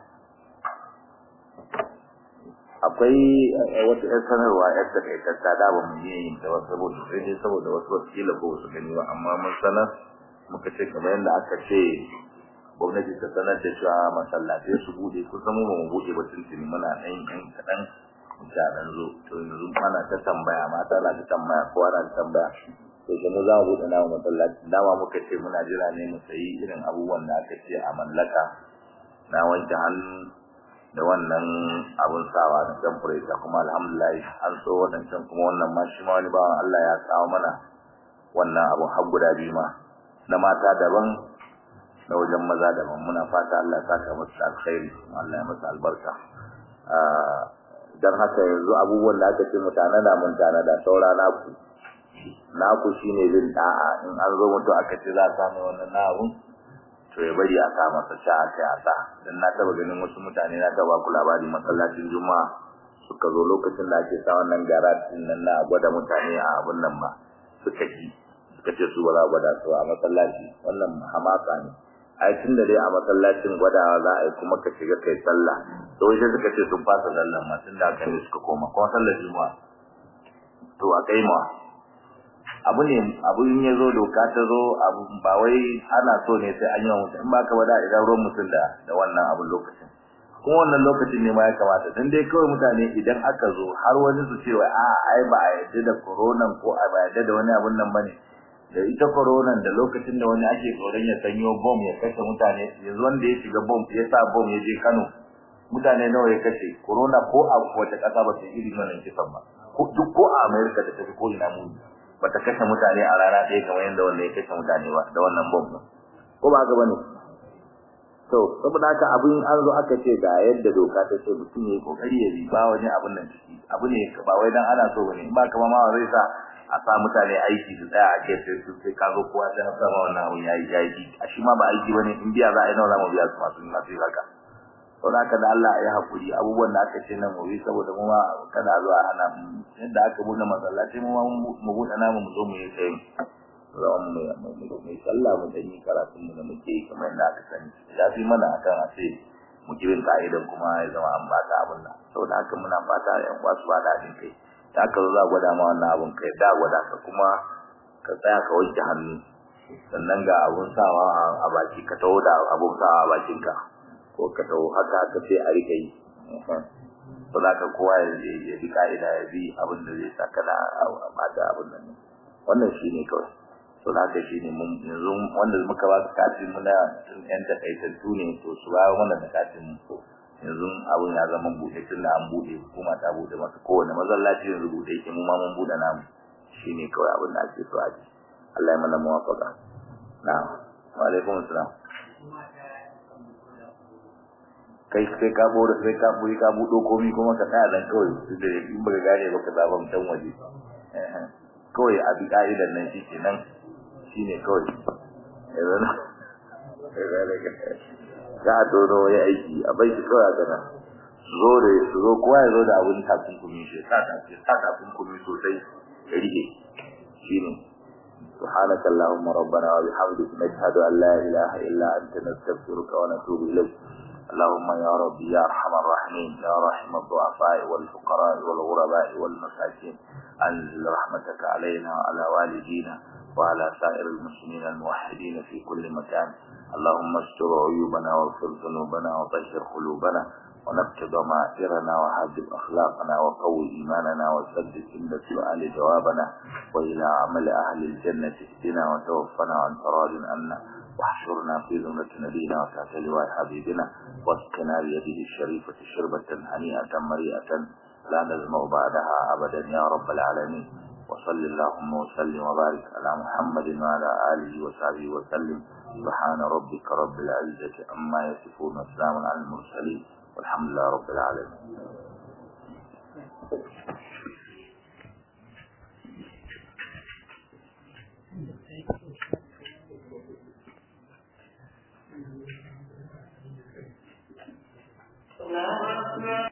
akwai wata ƴar sanarwa ƴar takaitatta da ba mu yi yin ta wasu saboda sai dai saboda wasu wasu kila ko wasu gani ba amma mun sanar muka ce kamar yadda aka ce gwamnati ta sanar da cewa masallatai su bude kusan mu mu bude ba tuntuni muna ɗan yan kaɗan da ɗan zo to yanzu ana ta tambaya mata na ta tambaya kowa na ta tambaya to shi mu za mu bude namu masallaci dama muka ce muna jira ne mu sayi irin abubuwan da aka ce a mallaka na wanke hannu da wannan abun sawa na temperature kuma alhamdulillah an so wadancan kuma wannan ma shi ma wani bawan Allah ya kawo mana wannan abun har guda biyu ma na mata daban na wajen maza daban muna fata Allah ya saka musu alkhairi Allah ya musu albarka dan haka yanzu abubuwan da aka ce mutane da mun tana da saura naku naku shine bin da'a in an zo mutu aka ce za a samu wannan na'abun to ya bari a sa masa sha aka ya sa dan na taba ganin wasu mutane na taba ku labari masallacin juma'a suka zo lokacin da ake sa wannan garatin nan na gwada mutane a abun nan ba suka ji suka ce su ba za gwada su a masallaci wannan hamaka ne ai tun da dai a masallacin gwadawa za a yi kuma ka shiga kai sallah to wai sai suka ce sun fasa sallan ma tun da aka ne suka koma kuma sallar juma'a to a kai ma abu ne abu in ya zo doka ta zo abu ba wai ana so ne sai an yi wa mutum in ba ka wada idan ruwan mutum da da wannan abu lokacin kuma wannan lokacin ne ma ya kamata dan dai kawai mutane idan aka zo har wani su ce wai a ai ba a yadda da corona ko a ba yadda da wani abun nan bane da ita corona da lokacin da wani ake tsoron ya sanyo bomb ya kashe mutane yanzu wanda ya shiga bomb ya sa bomb ya je Kano mutane nawa ya kashe corona ko a wata kasa ba ta iri wannan kisan ba duk ko a America da tafi ko ina mu bata kashe mutane a rana ɗaya kamar yadda wanda ya kashe mutane ba da wannan bomb ko ba haka bane to saboda haka abin an zo aka ce ga yadda doka ta ce mutum yayi kokari ya bi ba wani abin nan ciki abu ne ba wai dan ana so bane ba kamar ma zai sa a sa mutane aiki su tsaya a gefe su sai ka zo kowa sai sa ma wannan abun yayi yayi a shi ma ba aiki bane in biya za a yi nawa za mu biya su masu masu haka to da da Allah ya hakuri abubuwan da aka ce nan mu bi saboda mu ma kada zo a hana yadda aka bude masallaci mu ma mu bude namu mu zo mu yi sai zaman mu mu sallah mu da ni karatun mu da muke kamar yadda aka sani ya fi mana akan a ce mu kirin ka'idan kuma ya zama an bata abun nan saboda haka muna fata yan uwa su bada din kai da aka zo za gwada ma wannan abun kai da gwada ka kuma ka tsaya ka wanke hannu sannan ga abun sawa a baki ka taho da abun sawa a bakinka ko ka taho haka haka sai a rika yi to za ka kowa ya bi ka'ida ya bi abin da zai saka da bata abun nan wannan shi ne kawai to da haka shine mun yanzu wanda muka ba su katin mu na tun yan takaitattu ne to su ba mana da katin mu yanzu abun ya zama bude tun da an bude hukuma ta bude masa kowane masallaci yanzu bude yake mu ma mun bude namu shine kawai abin da ake so a ji Allah ya mana muwafaqa na'am wa alaikum assalam kai sai ka bore sai ka buri ka budo komai kuma ka tsaya dan kawai da in baka gane baka zaba mutan waje kawai a bi ka'idan nan shi kenan shi ne kawai yanzu za a dono ya aiki a bai shi kawai a gana zo da su zo kowa ya zo da abin takunkumi shi sa takunkumi sosai ya rike shi ne سبحانك اللهم ربنا وبحمدك نشهد أن لا إله إلا أنت نستغفرك ونتوب إليك اللهم يا ربي يا أرحم الراحمين يا رحم الضعفاء والفقراء والغرباء والمساكين أنزل رحمتك علينا وعلى والدينا وعلى سائر المسلمين الموحدين في كل مكان اللهم استر عيوبنا واغفر ذنوبنا وطهر قلوبنا ونكت ضمائرنا وحذب أخلاقنا وقوي إيماننا وسدد عند سؤال جوابنا وإلى عمل أهل الجنة اهدنا وتوفنا عن راض عنا واحشرنا في ذمة نبينا وتحت لواء حبيبنا واسقنا بيده الشريفة شربة هنيئة مريئة لا نزمع بعدها أبدا يا رب العالمين وصل اللهم وسلم وبارك على محمد وعلى آله وصحبه وسلم سبحان ربك رب العزة عما يصفون وسلام على المرسلين والحمد لله رب العالمين